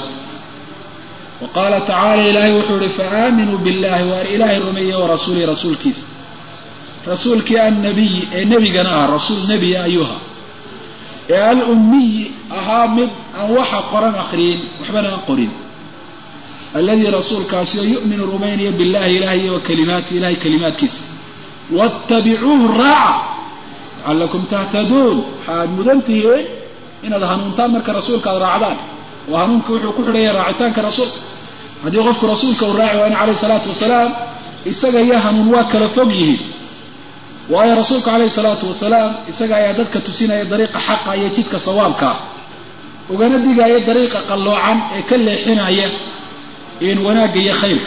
wa qaala tacaala ilaahay wuxuu ihi faaaminuu billahi waar ilaahay rumeeye wa rasuulihi rasuulkiisa rasuulkii annabiyi ee nebigana ah rasuul nebiya ayuha ee alummiyi ahaa mid aan waxa qoran akhriyin waxbana aan qorin alladii rasuulkaasi oo yu'minu rumaynaya billahi ilahay iyo wa kalimaati ilahay kalimaadkiisa wattabicuuhu raaca lacallakum tahtaduun waxaad mudan tihiin inaad hanuuntaan marka rasuulka aad raacdaan oo hanuunka wuxuu ku xidhaya raacitaanka rasuulka haddii qofku rasuulka uu raaci waayna calayhi salaatu wasalaam isaga iyo hanuun waa kala fog yihiin waayo rasuulku calayhi salaatu wasalaam isaga ayaa dadka tusinaya dariiqa xaqa iyo jidka sawaabkaa ugana digaya dariiqa qalloocan ee ka leexinaya in wanaagga iyo khayrka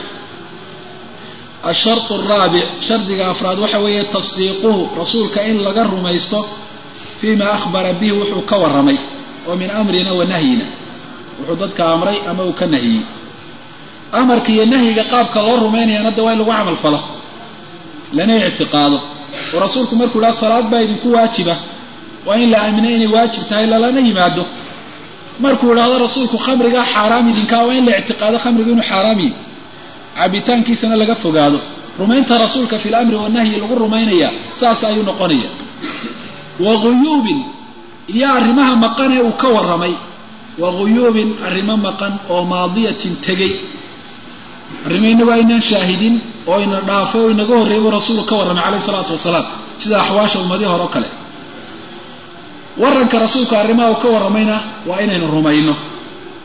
ashartu araabic shardiga afraad waxa weeye tasdiiquhu rasuulka in laga rumaysto fiima akhbara bihi wuxuu ka warramay oo min amrina wa nahyina wuxuu dadka amray ama uu ka nahiyey amarka iyo nahyiga qaabka loo rumaynayana de waa in lagu camal falo lana ictiqaado oo rasuulku markuu dhaha salaad baa idinku waajiba waa in la aaminay inay waajib tahay lalana yimaado markuu idhaahdo rasuulku khamrigaa xaaraam idinkaa waa in la ictiqaado khamrigu inuu xaaraam yihi cabitaankiisana laga fogaado rumaynta rasuulka fi lamri wanahyi lagu rumaynaya saas ayuu noqonaya wa guyuubin iyo arrimaha maqan ee uu ka warramay wa guyuubin arrimo maqan oo maadiyatin tegey arrimo inagu aynaan shaahidin oo ina dhaafay oo inaga horreeyay buu rasuulku ka warramay calayhi salaatu wasalaam sida axwaasha ummadii hore o kale waranka rasuulku arrimaha uu ka warramayna waa inaynu rumayno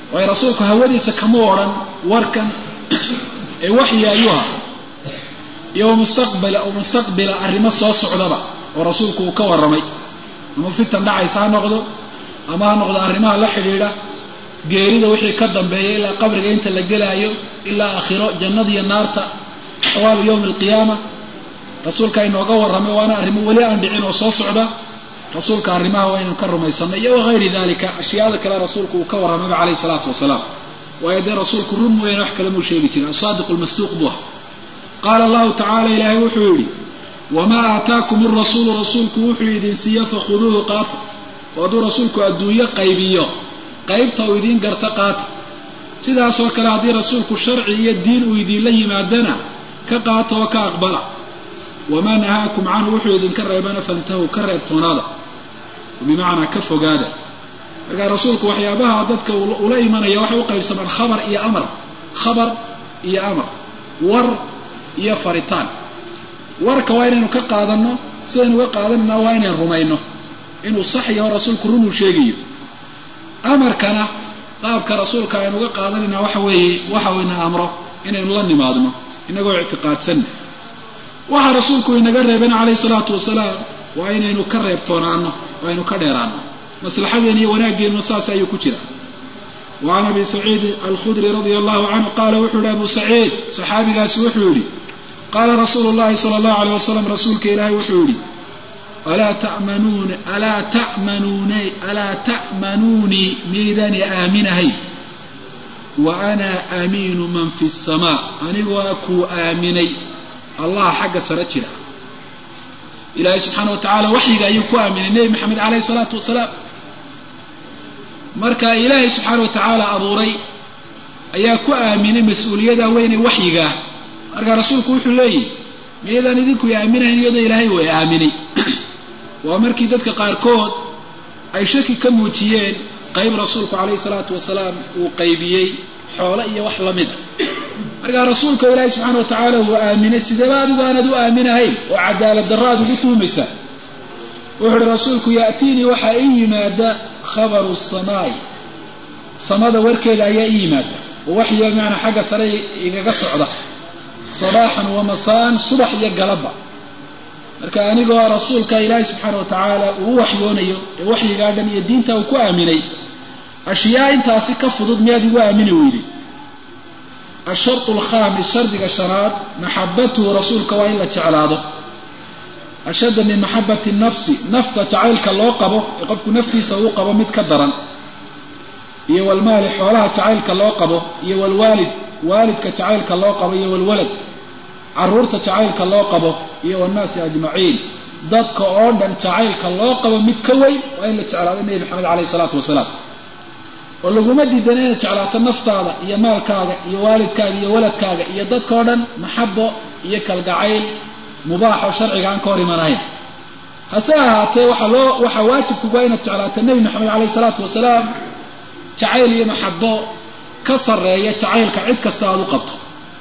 waayo rasuulku hawadiisa kama odhan warkan ee waxyi ayuu aha iyo mustaqbila mustaqbila arrimo soo socdaba oo rasuulku uu ka warramay ama fitan dhacaysa ha noqdo ama ha noqdo arrimaha la xidhiidha geerida wixii ka dambeeya ilaa qabriga inta la gelaayo ilaa aakhiro jannada iyo naarta xawaalu yowmi alqiyaama rasuulka inooga warramay waana arrimo weli aan dhicin oo soo socda rasuulka arrimaha waa inaynu ka rumaysanay iyo wagayri dalika ashyaada kale rasuulku uu ka warramayba calayhi salaatu wasalaam waayo dee rasuulku run mooyaane wax kale muu sheegi jirin asaadiqu lmasduuq buu aha qaala allahu tacala ilaahay wuxuu yidhi wamaa aataakum irasuulu rasuulku wuxuu idin siiye fakhuduuhu qaata oo hadduu rasuulku adduunyo qaybiyo qaybta uu idiin garta qaata sidaasoo kale haddii rasuulku sharci iyo diin uu idiinla yimaadana ka qaata oo ka aqbala wamaa nahaakum canhu wuxuu idinka reebana fantahuu ka reebtoonaada bimacnaa ka fogaada markaa rasuulku waxyaabaha dadka ula imanaya waxay u qaybsamaan khabar iyo amar khabar iyo amar war iyo faritaan warka waa inaynu ka qaadanno sidaynu uga qaadanayna waa inaynu rumayno inuu sax yaho rasuulku runuu sheegayo amarkana qaabka rasuulka aynu uga qaadanayna waxa weeye waxa uu ina amro inaynu la nimaadno inagoo ictiqaadsanna waxa rasuulku inaga reebeen calayhi salaatu wasalaam waa inaynu ka reebtoonaano oo aynu ka dheeraano maslaxadeen iyo wanaaggeenu saas ayuu ku jira wacan abi saciid alkhudri radia allahu canhu qaala wuxuu yihi abu saciid saxaabigaasi wuxuu yidhi qaala rasuulu llahi sala allahu aleyh wasalam rasuulka ilaahay wuxuu yidhi alaa ta'manuun alaa ta'manuun alaa ta'manuunii miydani aaminahay wa ana aamiinu man fi samaa anigoo kuu aaminay allaha xagga sare jira ilaahay subxaana wa tacaala waxyiga ayuu ku aaminay nebi maxamed caleyhi salaatu wasalaam marka ilaahay subxaana wa tacaala abuuray ayaa ku aaminay mas-uuliyada weyne waxyigaah marka rasuulku wuxuu leeyihi miyaydaan idinku aaminahayn iyadoo ilaahay way aaminay waa markii dadka qaarkood ay shaki ka muujiyeen qayb rasuulku calayhi salaatu wasalaam uu qaybiyey xoolo iyo wax la mida markaa rasuulka ilaahay subxaana wa tacaala uu aaminay sideeba adigu aanad u aaminahayn oo cadaalad darro aad ugu tuhumaysaa wuxuu uhi rasuulku ya'tiinii waxaa ii yimaada khabaru samaa'i samada warkeeda ayaa ii yimaada oo waxyiga bimacnaa xagga sare igaga socda sabaaxan wa masaan subax iyo galabba marka anigoo rasuulka ilaahay subxaana wa tacaala uu u waxyoonayo ee waxyigaa dhan iyo diinta uu ku aaminay ashyaa intaasi ka fudud miyaad igu aamini weyday ashartu alkhaamis shardiga shanaad maxabatuhu rasuulka waa in la jeclaado ashadda min maxabati nafsi nafta jacaylka loo qabo ee qofku naftiisa uu qabo mid ka daran iyo walmaali xoolaha jacaylka loo qabo iyo walwaalid waalidka jacaylka loo qabo iyo walwalad carruurta jacaylka loo qabo iyo wannaasi ajmaciin dadka oo dhan jacaylka loo qabo mid ka weyn waa in la jeclaado nebi maxamed caleyhi isalaatu wasalaam oo laguma diidana inaad jeclaato naftaada iyo maalkaaga iyo waalidkaaga iyo waladkaaga iyo dadkao dhan maxabo iyo kalgacayl mubaaxoo sharciga aan ka hor imanahayn hase ahaatee waxaa loo waxaa waajibkuga inaad jeclaato nebi maxamed caleyhi salaatu wasalaam jacayl iyo maxabo ka sarreeya jacaylka cid kasta aad u qabto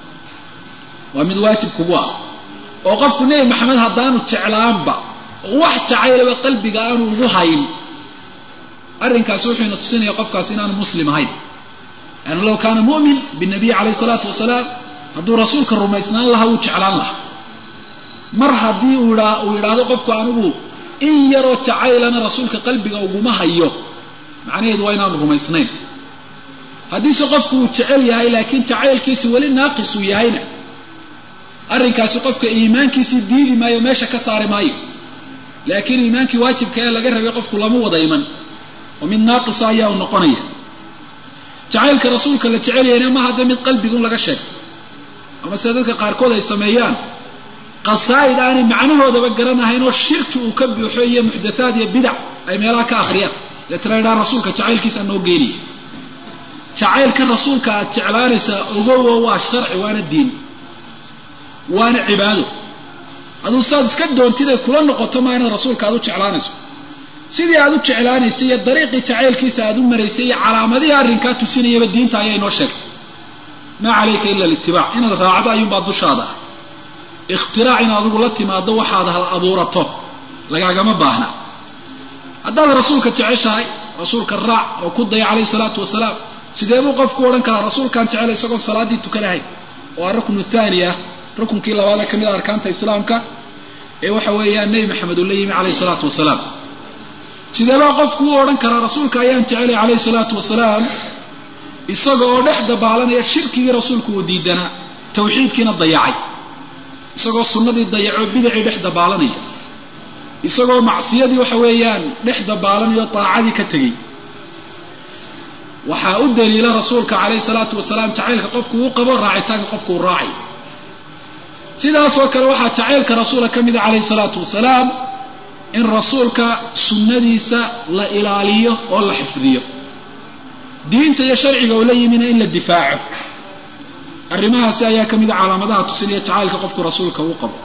waa mid waajib kugu ah oo qofku nebi maxamed haddaanu jeclaanba oo wax jacaylaba qalbiga aanu ugu hayn arrinkaasi wuxuu ina tusinaya qofkaasi inaanu muslim ahayn yani low kaana mu'min binabiy calayhi salaatu wasalaam hadduu rasuulka rumaysnaan lahaa wuu jeclaan lahaa mar haddii uu uu yidhaahdo qofku anigu in yaroo jacaylana rasuulka qalbiga uguma hayo macnaheedu waa inaanu rumaysnayn haddiise qofku uu jecel yahay laakiin jacaylkiisi weli naaqis uu yahayna arrinkaasi qofka iimaankiisii diidi maayo meesha ka saari maayo laakiin iimaankii waajibka ee laga rabay qofku lama wada iman oo mid naaqisa ayaa u noqonaya jacaylka rasuulka la jecel yahayna ma hadda mid qalbigun laga sheegto ama sida dadka qaarkood ay sameeyaan qasaa'id aanay macnahoodaba garanahayn oo shirki uu ka buuxo iyo muxdathaad iyo bidac ay meelaha ka akhriyaan deetana idhaa rasuulka jacaylkiisa noo geeniya jacaylka rasuulka aad jeclaanaysaa ogowo waa sharci waana diin waana cibaado aduu saad iska doontid ay kula noqoto maa inaad rasuulka aad u jeclaanayso sidii aad u jeclaanaysay iyo dariiqii jacaylkiisa aad u maraysay iyo calaamadihii arrinkaa tusinayaba diinta ayaa inoo sheegtay maa calayka ila litibaac inaad raacdo ayuunbaa dushaada ah ikhtiraac in adigu la timaado waxaad hal abuurato lagaagama baahna haddaad rasuulka jeceshahay rasuulka raac oo ku daya calayhi salaatu wasalaam sidee buu qofku odhan karaa rasuulkaan jecel isagoon salaaddii tukanahayn oo a ruknu thaani ah rukunkii labaada ka mid a arkaanta islaamka ee waxa weeyaan nebi maxamed uu la yimi calayhi salaatu wasalaam sideebaa qofku u odhan karaa rasuulka ayaan jecelay calayhi salaatu wasalaam isaga oo dhex dabaalanaya shirkigii rasuulku uu diidanaa tawxiidkiina dayacay isagoo sunnadii dayacoo bidacii dhex dabaalanaya isagoo macsiyadii waxa weeyaan dhex dabaalanaya oo daacadii ka tegey waxaa u daliila rasuulka calayhi salaatu wasalaam jacaylka qofku uu qabo raacitaanka qofku uu raacayo sidaasoo kale waxaa jacaylka rasuula ka mida calayhi salaatu wasalaam in rasuulka sunnadiisa la ilaaliyo oo la xifdiyo diinta iyo sharciga uu la yimina in la difaaco arrimahaasi ayaa ka mida calaamadaha tusinaya jacaylka qofku rasuulka uu qabo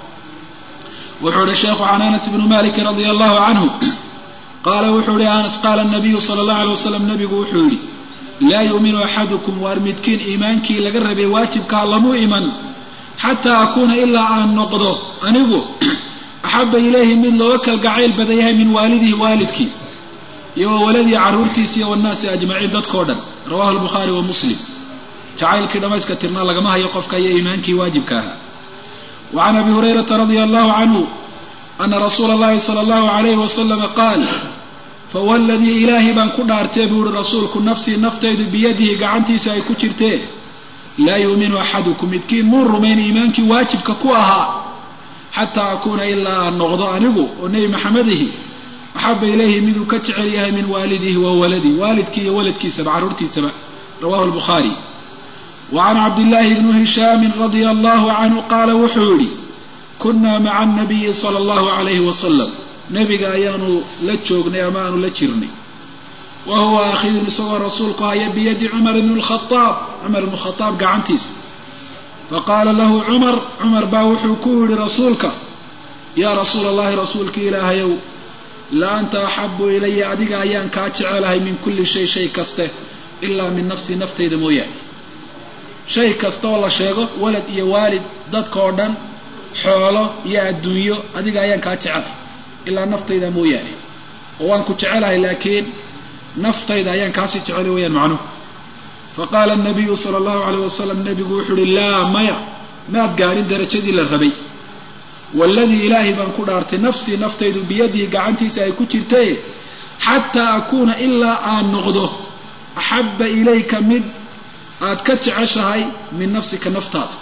wuxuu ihi sheekhu can anas ibnu maliki radia allahu canhu qaala wuxuu ihi anas qaala nabiyu sala allahu alay wasalam nabigu wuxuu yidhi laa yuuminu axadukum waar midkiin iimaankii laga rabay waajibkaa lamu iman xataa akuuna ilaa aan noqdo anigu axaba ilayhi mid looga kalgacayl badan yahay min waalidihi waalidkii iyo wa waladii carruurtiisa iyo wannaasi ajmaciin dadkao dhan rawahu lbukhaari wa muslim jacaylkii dhammayska tirnaa lagama hayo qofka iyo iimaankii waajibka ahaa wa can abi hurayrata radia allahu canhu ana rasuula allahi sala allahu alayhi wasalama qaal fawalladii ilaahay baan ku dhaartee buu ihi rasuulku nafsii naftaydu biyadihi gacantiisa ay ku jirteen laa yuuminu axadukum midkiin muu rumayn iimaankii waajibka ku ahaa xataa akuuna ilaa aan noqdo anigu oo nebi maxamedihi axaba ilayhi miduu ka jecel yahay min waalidihi wa waladihi waalidkii iyo waladkiisaba carruurtiisaba rawahu lbukhaari wa can cabdillaahi bni hishaamin radia allahu canhu qaala wuxuu yidhi kunnaa maca anabiyi sala allahu alayhi wasalam nebiga ayaanu la joognay ama aanu la jirnay wa huwa akhidun isagoo rasuulku haya biyadi cumar ibni lkhaaab cumar ibnu khadaab gacantiisa faqaala lahu cumar cumar baa wuxuu ku yidhi rasuulka yaa rasuula allahi rasuulka ilaahayow la anta axabu ilaya adiga ayaan kaa jecelahay min kulli shay shay kaste ilaa min nafsii naftayda mooyaane shay kasta oo la sheego walad iyo waalid dadka oo dhan xoolo iyo adduunyo adiga ayaan kaa jecelahay ilaa naftayda mooyaane oo waan ku jecelahay laakiin naftayda ayaan kaasii jecelay wayaan macnuhu faqaala anabiyu sala allahu alayh wasalam nebigu wuxuu uhi laa maya maad gaadhin darajadii la rabay waaladii ilaahay baan ku dhaartay nafsii naftaydu biyadihi gacantiisa ay ku jirtay xataa akuuna ilaa aan noqdo axabba ilayka mid aad ka jeceshahay min nafsika naftaada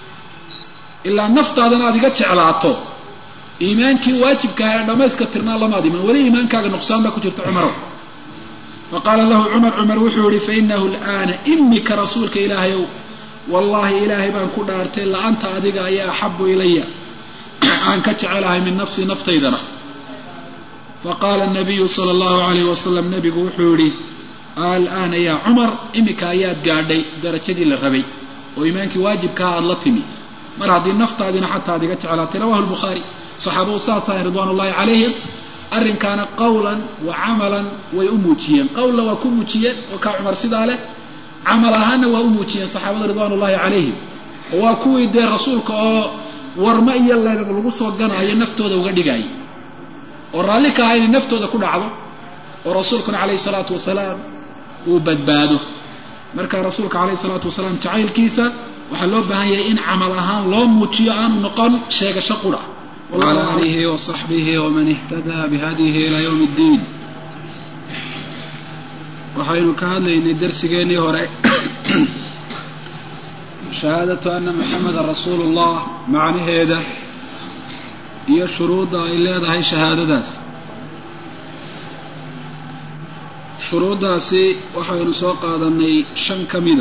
ilaa naftaadana aad iga jeclaato iimaankii waajibkaha ee dhammayska tirnaa lamaad iman weli iimaankaaga nuqsaan baa ku jirta cumarow faqaala lahu cumar cumar wuxuu yihi fainahu alaana imika rasuulka ilaahayow wallaahi ilaahay baan ku dhaartay la-anta adiga ayaa axabu ilaya aan ka jecelahay min nafsii naftaydana faqaala nabiyu sala allahu alayh wasalam nebigu wuxuu yihi alaana yaa cumar imika ayaad gaadhay darajadii la rabay oo iimaankii waajibkaha aada la timi mar haddii naftaadina xataa ad iga jeclaatay rawahu lbukhaari saxaabadu saasahay ridwaan ullahi calayhim arrinkaana qawlan wa camalan way u muujiyeen qawlna waa ku muujiyeen oo kaa cumar sidaa leh camal ahaanna waa u muujiyeen saxaabada ridwaan ullahi calayhim oo waa kuwii dee rasuulka oo warma iyo leegag lagu soo ganaayo naftooda uga dhigaayo oo raalli ka aha inay naftooda ku dhacdo oo rasuulkuna calayhi salaatu wasalaam uu badbaado marka rasuulka calayhi salaatu wasalaam jacaylkiisa waxaa loo baahan yahay in camal ahaan loo muujiyo aanu noqon sheegasho qura وعلى آله وصحبه ومن اهتدى بهديه إلى يوم الدين waxaynu ka hadlaynay darsigeennii hore shahaadatu ana maxameda rasuulu ullah macnaheeda iyo shuruudda ay leedahay shahaadadaas shuruuddaasi waxaynu soo qaadanay shan ka mida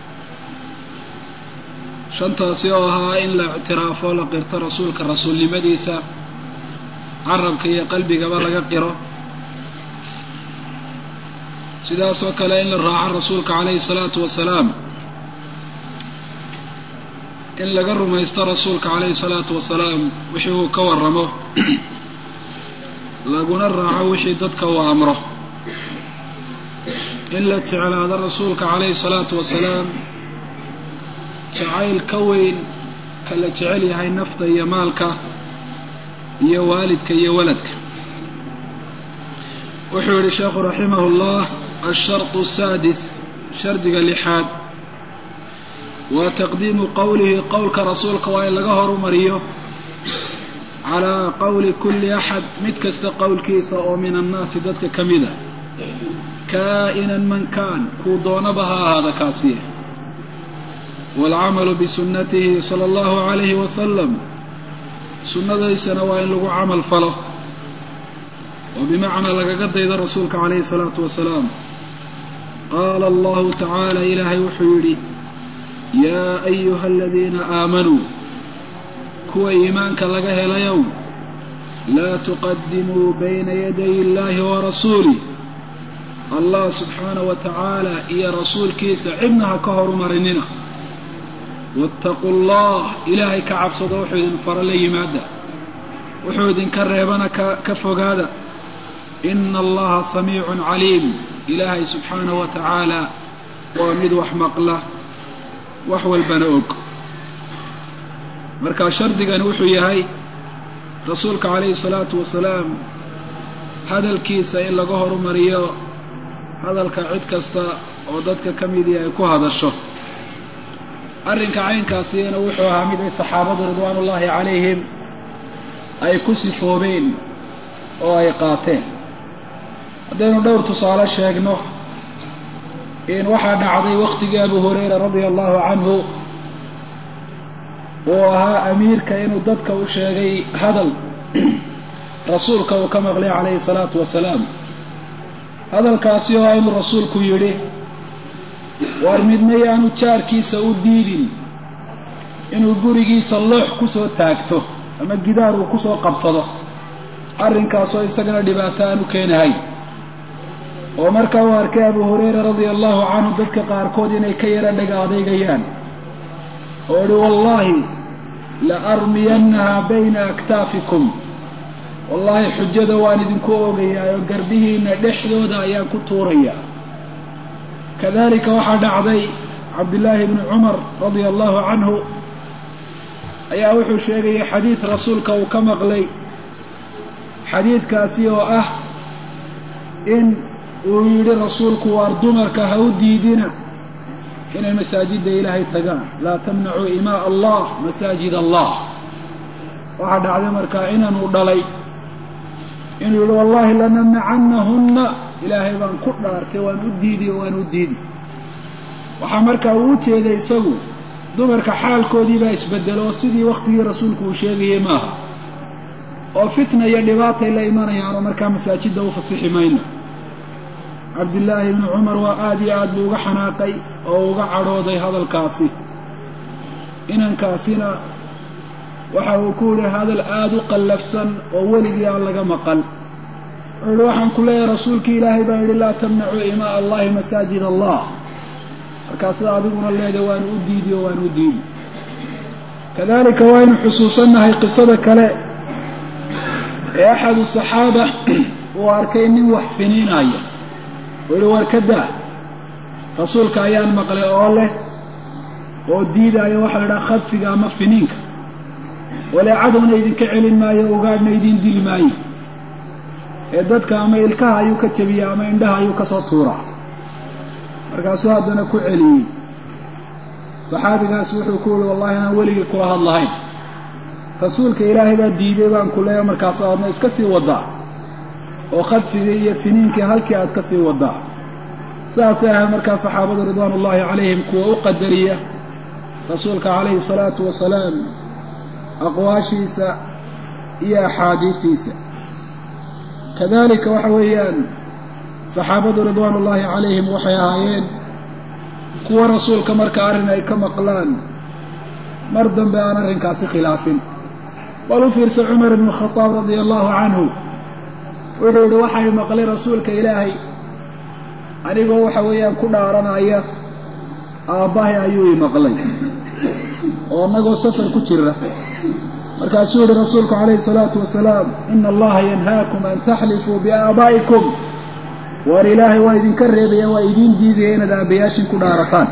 shantaasi oo ahaa in la ictiraafo la qirto rasuulka rasuulnimadiisa carabka iyo qalbigaba laga qiro sidaasoo kale in la raaco rasuulka calayhi salaatu wasalaam in laga rumaysto rasuulka calayhi salaatu wasalaam wixii uu ka warramo laguna raaco wixii dadka uu amro in la jeclaado rasuulka calayhi salaatu wasalaam jacayl ka weyn ka la jecel yahay nafta iyo maalka iyo waalidka iyo waladka wuxuu yihi sheekhu raximah اllah alsharط الsaadis shardiga lixaad waa taqdiimu qowlihi qowlka rasuulka waa in laga horumariyo calaa qowli kulli axad mid kasta qowlkiisa oo min annaasi dadka ka mida kaa'inan man kaan kuu doonaba ha ahaada kaasiye waalcamalu bisunnatihi sala allahu calayhi wasalam sunnadaysana waa in lagu camal falo oo bimacnaa lagaga daydo rasuulka calayhi salaatu wasalaam qaala allahu tacaala ilaahay wuxuu yidhi yaa ayuha aladiina aamanuu kuwa iimaanka laga helayow laa tuqadimuu bayna yaday illaahi wa rasuulih allah subxaanah wa tacaala iyo rasuulkiisa cidna ha ka horumarinina waataquu allah ilaahay ka cabsado wuxuu idin fara la yimaada wuxuu idinka reebana ka fogaada ina allaha samiicun caliim ilaahay subxaanah wa tacaala waa mid wax maqla wax walbana og marka shardigani wuxuu yahay rasuulka calayhi salaatu wasalaam hadalkiisa in laga horumariyo hadalka cid kasta oo dadka ka midii ay ku hadasho arrinka caynkaasiyana wuxuu ahaa mid ay saxaabadu ridwaan ullaahi calayhim ay ku sifoobeen oo ay qaateen haddaynu dhowr tusaale sheegno in waxaa dhacday wakhtigii abu hurayra radia allahu canhu uu ahaa amiirka inuu dadka u sheegay hadal rasuulka uu ka maqlay calayhi salaatu wasalaam hadalkaasi oo inuu rasuulku yidhi waar midna yaanu jaarkiisa u diidin inuu gurigiisa loox kusoo taagto ama gidaar uu kusoo qabsado arrinkaasoo isagana dhibaato aan u keenahay oo markaa uu arkay abu hurayra radia allahu canhu dadka qaarkood inay ka yara dhaga adeygayaan oo idhi wallaahi la armiyannahaa bayna aktaafikum wallaahi xujada waan idinku oogayaa oo garbihiinna dhexdooda ayaan ku tuurayaa kadalika waxaa dhacday cabdillaahi bni cumar radia allahu canhu ayaa wuxuu sheegayay xadiid rasuulka uu ka maqlay xadiidkaasi oo ah in uu yidhi rasuulku waar dumarka ha u diidina inay masaajidda ilaahay tagaan laa tamnacuu imaa allah masaajid allah waxaa dhacday markaa inanuu dhalay inuu yidhi wallaahi lanamnacannahunna ilaahay baan ku dhaartay waan u diidi oo waan u diidi waxaa markaa uu u jeeday isagu dumarka xaalkoodii baa isbedelo oo sidii waktigii rasuulku uu sheegayay maaha oo fitna iyo dhibaatay la imanayaan oo markaa masaajidda u fasixi mayno cabdillaahi ibni cumar waa aada iyo aad buu uga xanaaqay oo uga cadhooday hadalkaasi inankaasina waxa uu ku yihi hadal aada u qallafsan oo weligii aan laga maqal wuxuu yihi waxaan ku leeyahay rasuulkii ilaahay baa yidhi laa tamnacuu imaa allahi masaajid allah markaa sida adiguna leedahay waanu u diidi oo waanu u diidi kadalika waaynu xusuusannahay qisada kale ee axadu saxaaba uu arkay nin wax finiinaya oo yihi war ka daa rasuulka ayaan maqlay oo leh oo diidaayo waxaa la idhaha khadfiga ama finiinka waleecaduna idinka celin maayo ugaadhna idin dili maayo ee dadka ama ilkaha ayuu ka jabiyaa ama indhaha ayuu kasoo tuuraa markaasuu haddana ku celiyey saxaabigaas wuxuu ku yihi wallahi inaan weligii kula hadlahayn rasuulka ilaahay baa diiday baan ku leeya markaas aadna iska sii wadaa oo khadfigii iyo finiinkii halkii aad ka sii wadaa sidaasay ahayd markaa saxaabadu ridwaan ullaahi calayhim kuwa u qadariya rasuulka calayhi salaatu wasalaam aqwaashiisa iyo axaadiidiisa kadalika waxa weeyaan saxaabadu ridwaan ullaahi calayhim waxay ahaayeen kuwa rasuulka marka arrin ay ka maqlaan mar dambe aan arrinkaasi khilaafin bal u fiirsa cumar ibnu khadaab radia allahu canhu wuxuu yihi waxay maqlay rasuulka ilaahay anigoo waxa weeyaan ku dhaaranaya aabbahay ayuu i maqlay oo annagoo safar ku jira markaasuu yihi rasuulku calayhi salaatu wasalaam ina allaha yanhaakum an taxlifuu biaabaa'ikum waar ilaahay waa idinka reebaya waa idiin diidaya inaad aabbayaashin ku dhaarataan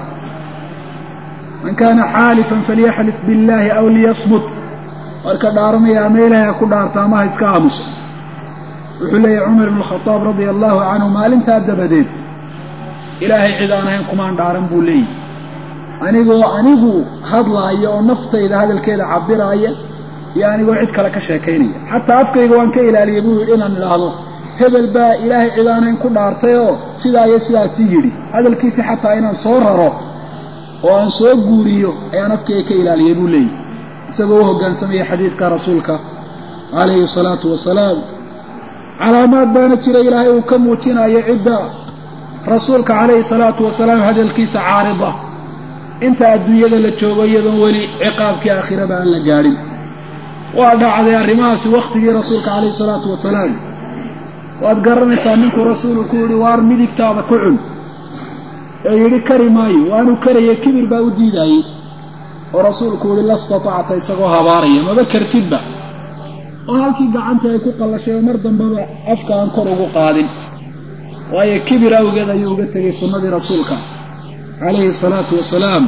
man kaana xaalifan falyaxlif biاllahi aw liyasmut marka dhaaranaya ama ilaahay ha ku dhaarta ama ha iska aamuso wuxuu leeyahy cumar ibn khadaab radia allahu canhu maalintaa dabadeed ilaahay cid aan ahayn kumaan dhaaran buu leeyahy anigoo anigu hadlaaya oo naftayda hadalkeeda cabiraaya iyo anigoo cid kale ka sheekaynaya xataa afkayga waan ka ilaaliyay buu yidhi inaan idhaahdo hebel baa ilaahay cid aan ahayn ku dhaartay oo sidaa iyo sidaasii yidhi hadalkiisi xataa inaan soo raro oo aan soo guuriyo ayaan afkayga ka ilaaliyay buu leeyahy isagoo u hoggaansamaya xadiidka rasuulka calayhi salaatu wasalaam calaamaad baana jira ilaahay uu ka muujinayo cidda rasuulka calayhi salaatu wasalaam hadalkiisa caarida inta adduunyada la joogo iyadoon weli ciqaabkii aakhiraba aan la gaadhin waa dhacday arrimahaasi wakhtigii rasuulka calayhi salaatu wasalaam waad garanaysaa ninkuu rasuulu ku yidhi waar midigtaada ku cun ee yidhi kari maayo waanuu karaya kibir baa u diidaayey oo rasuulku yihi la statacta isagoo habaaraya maba kartidba oo halkii gacanta ay ku qallashay oo mar dambeba afka aan kor ugu qaadin waayo kibir awgeed ayuu uga tegay sunnadii rasuulka calayhi salaatu wasalaam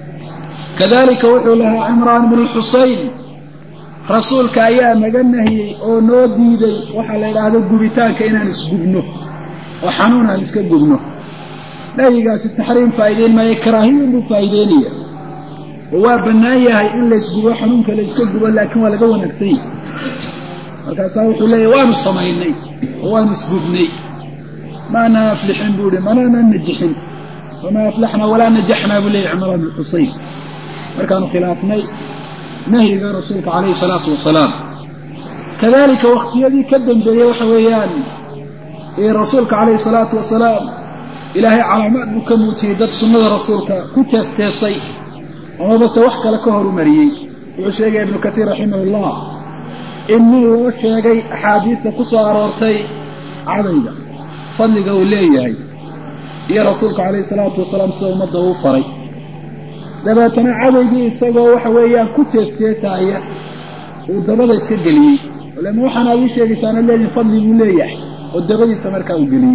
kadalika wuxuu lahaa cimraan bnu xusayn rasuulka ayaa naga nahiyey oo noo diiday waxaa la yidhaahdo gubitaanka inaan isgubno oo xanuun aan iska gubno nahyigaasi taxriim faa'ideyn maayo karaahiyan buu faa'ideynaya oo waa bannaan yahay in laysgubo xanuunka la yska gubo laakiin waa laga wanaagsan yahay markaasaa wuxuu leeyahy waanu samaynay oo waanu isgubnay maanaa aflixin buu ihi manaanaan najixin wamaa aflaxnaa walaa najaxnaa buu leeyahy cimraan bn xusayn markaanu khilaafnay nahyiga rasuulka calayhi salaatu wasalaam kadalika wakhtiyadii ka dambeeyey waxa weeyaan rasuulka calayhi salaatu wasalaam ilaahay calaamaad buu ka muujiyey dad sunnada rasuulka ku teesteesay amabase wax kale ka horumariyey wuxuu sheegaya ibnu katiir raximahullah in nin loo sheegay axaadiista ku soo aroortay cadayga fadliga uu leeyahay iyo rasuulka calayhi salaatu wasalaam sida ummadda uu faray dabeetana cadaygii isagoo waxa weeyaan ku jeesjeesaaya uu dabada iska geliyey lama waxaana ad ii sheegaysaana leediin fadli buu leeyahay oo dabadiisa markaa uu geliyey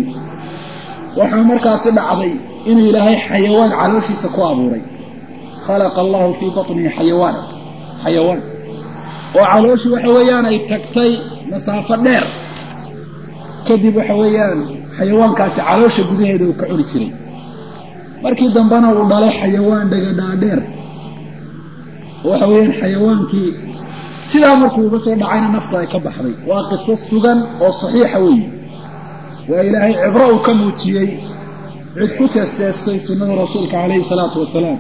waxaa markaasi dhacday inuu ilaahay xayawaan calooshiisa ku abuuray khalaqa allahu fii batnihi xayawaan xayawaan oo calooshii waxa weeyaan ay tagtay masaafo dheer kadib waxa weeyaan xayawaankaasi caloosha gudaheeda uu ka cuni jiray markii dambena uu dhalay xayawaan dhagadhaadheer oo waxa weeyaan xayawaankii sidaa markuu uga soo dhacayna naftu ay ka baxday waa qiso sugan oo saxiixa weeye waa ilaahay cibro uu ka muujiyey cid ku teesteestay sunnada rasuulka calayhi salaatu wasalaam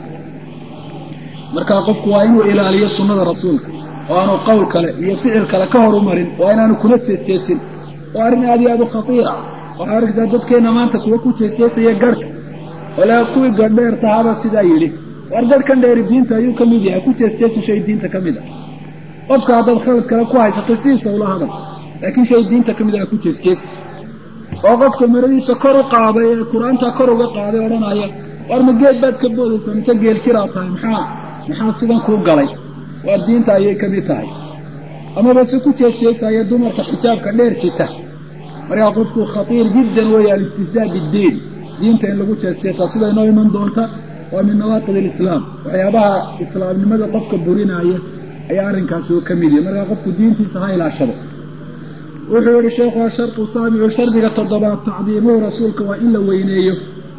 markaa qofku waa inuu ilaaliyo sunnada rasuulka oo aanu qowl kale iyo ficil kale ka horumarin waa inaanu kuna teesteesin waa arrin aad iyo aad u khatiira waxaa arkaysaa dadkeenna maanta kuwa ku teesteesaya garhka walaa kuwii gadheer tahaba sidaa yidhi war garhkan dheeri diinta ayuu ka mid yahay ku teesteesin shay diinta ka mid ah qofka haddaad khalad kale ku haysato sidiisa ula hadal laakiin shay diinta ka mid ah ku teesteesi oo qofka maradiisa kor u qaaday ee qur-aanta kor uga qaaday odhanaya war ma geed baad ka boodaysaa mise geel jiraad tahay maxaa maxaa sidan kuu galay waa diinta ayay ka mid tahay amaba se ku jeesjeesaya dumarka xijaabka dheer sita markaa qofku khatiir jiddan weeye alistihzaa biddiin diinta in lagu jeesjeesaa sida inoo iman doonta waa min nawaaqid alislaam waxyaabaha islaamnimada qofka burinaaya ayaa arrinkaasi uu ka mid yahay markaa qofku diintiisa ha ilaashado wuxuu yihi sheekhu ashartu saabicu shardiga toddobaad tacdiimuhu rasuulka waa in la weyneeyo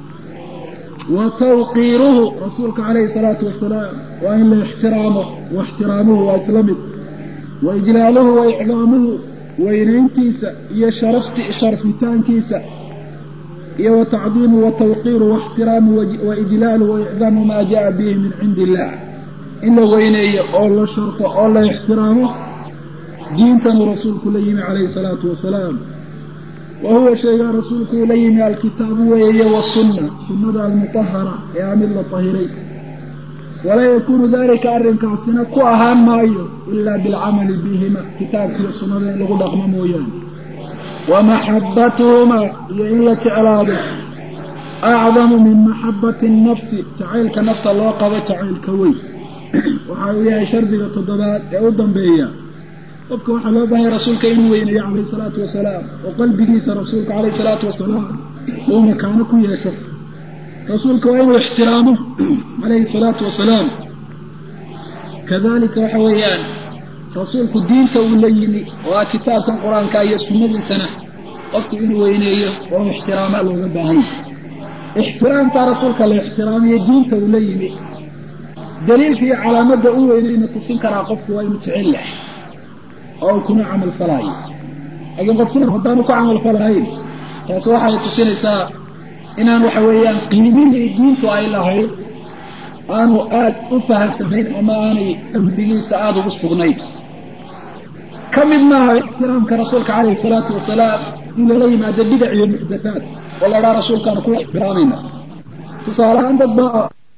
wa tawqiiruhu rasuulka calayhi salaatu wasalaam waa in la ixtiraamo wa ixtiraamuhu waa isla mid wa ijlaaluhu wa icdaamuhu weynayntiisa iyo sharafti sharfitaankiisa iyo wa tacdiimuhu wa tawqiiruhu wa ixtiraamuhu wa ijlaaluhu wa icdaamu maa jaa bihi min cindi illah in la weyneeyo oo la sharto oo la ixtiraamo diintanuu rasuulku la yimi calayhi salaatu wasalaam wa huwa shaygaa rasuulku uu la yimi alkitaabu weeye wasunna sunnada almutahara ee aa mid la tahiray walaa yakuunu dalika arrinkaasina ku ahaan maayo ilaa bilcamali bihima kitaabkiiyo sunnada in lagu dhaqmo mooyaane wa maxabbatuhuma iyo in la jeclaado acdamu min maxabbati nafsi jacaylka nafta loo qabo jacaylka weyn waxa uu yahay shardiga toddobaad ee u dambeeya qofka waxaa loo baahanya rasuulka inuu weynayo calayhi salaatu wasalaam oo qalbigiisa rasuulka calayhi salaatu wasalaam uu makaano ku yeesho rasuulka waa inuu ixtiraamo calayhi salaatu wasalaam kadalika waxa weeyaan rasuulku diinta uu la yimi oo ah kitaabkan qur-aanka iyo sunnadiisana qofku inuu weyneeyo oo ixtiraamaa looga baahan yahay ixtiraamkaa rasuulka la ixtiraamiyo diinta uu la yimi daliilka iyo calaamadda u weynayna tusin karaa qofku waa inuu jecel yahay oo uu kuna camal falaayo laakiin qofkuna haddaanu ku camal falahayn taasi waxay tusinaysaa inaan waxa weeyaan qiimihii diintu ay lahayd aanu aad u fahamsanayn ama aanay amrigiisa aada ugu sugnayn ka mid maaha ixtiraamka rasuulka calayhi salaatu wasalaam in lala yimaado bidac iyo muxdathaad oo la dhaa rasuulkaanu ku ixtiraamayna tusaale ahaan dad baa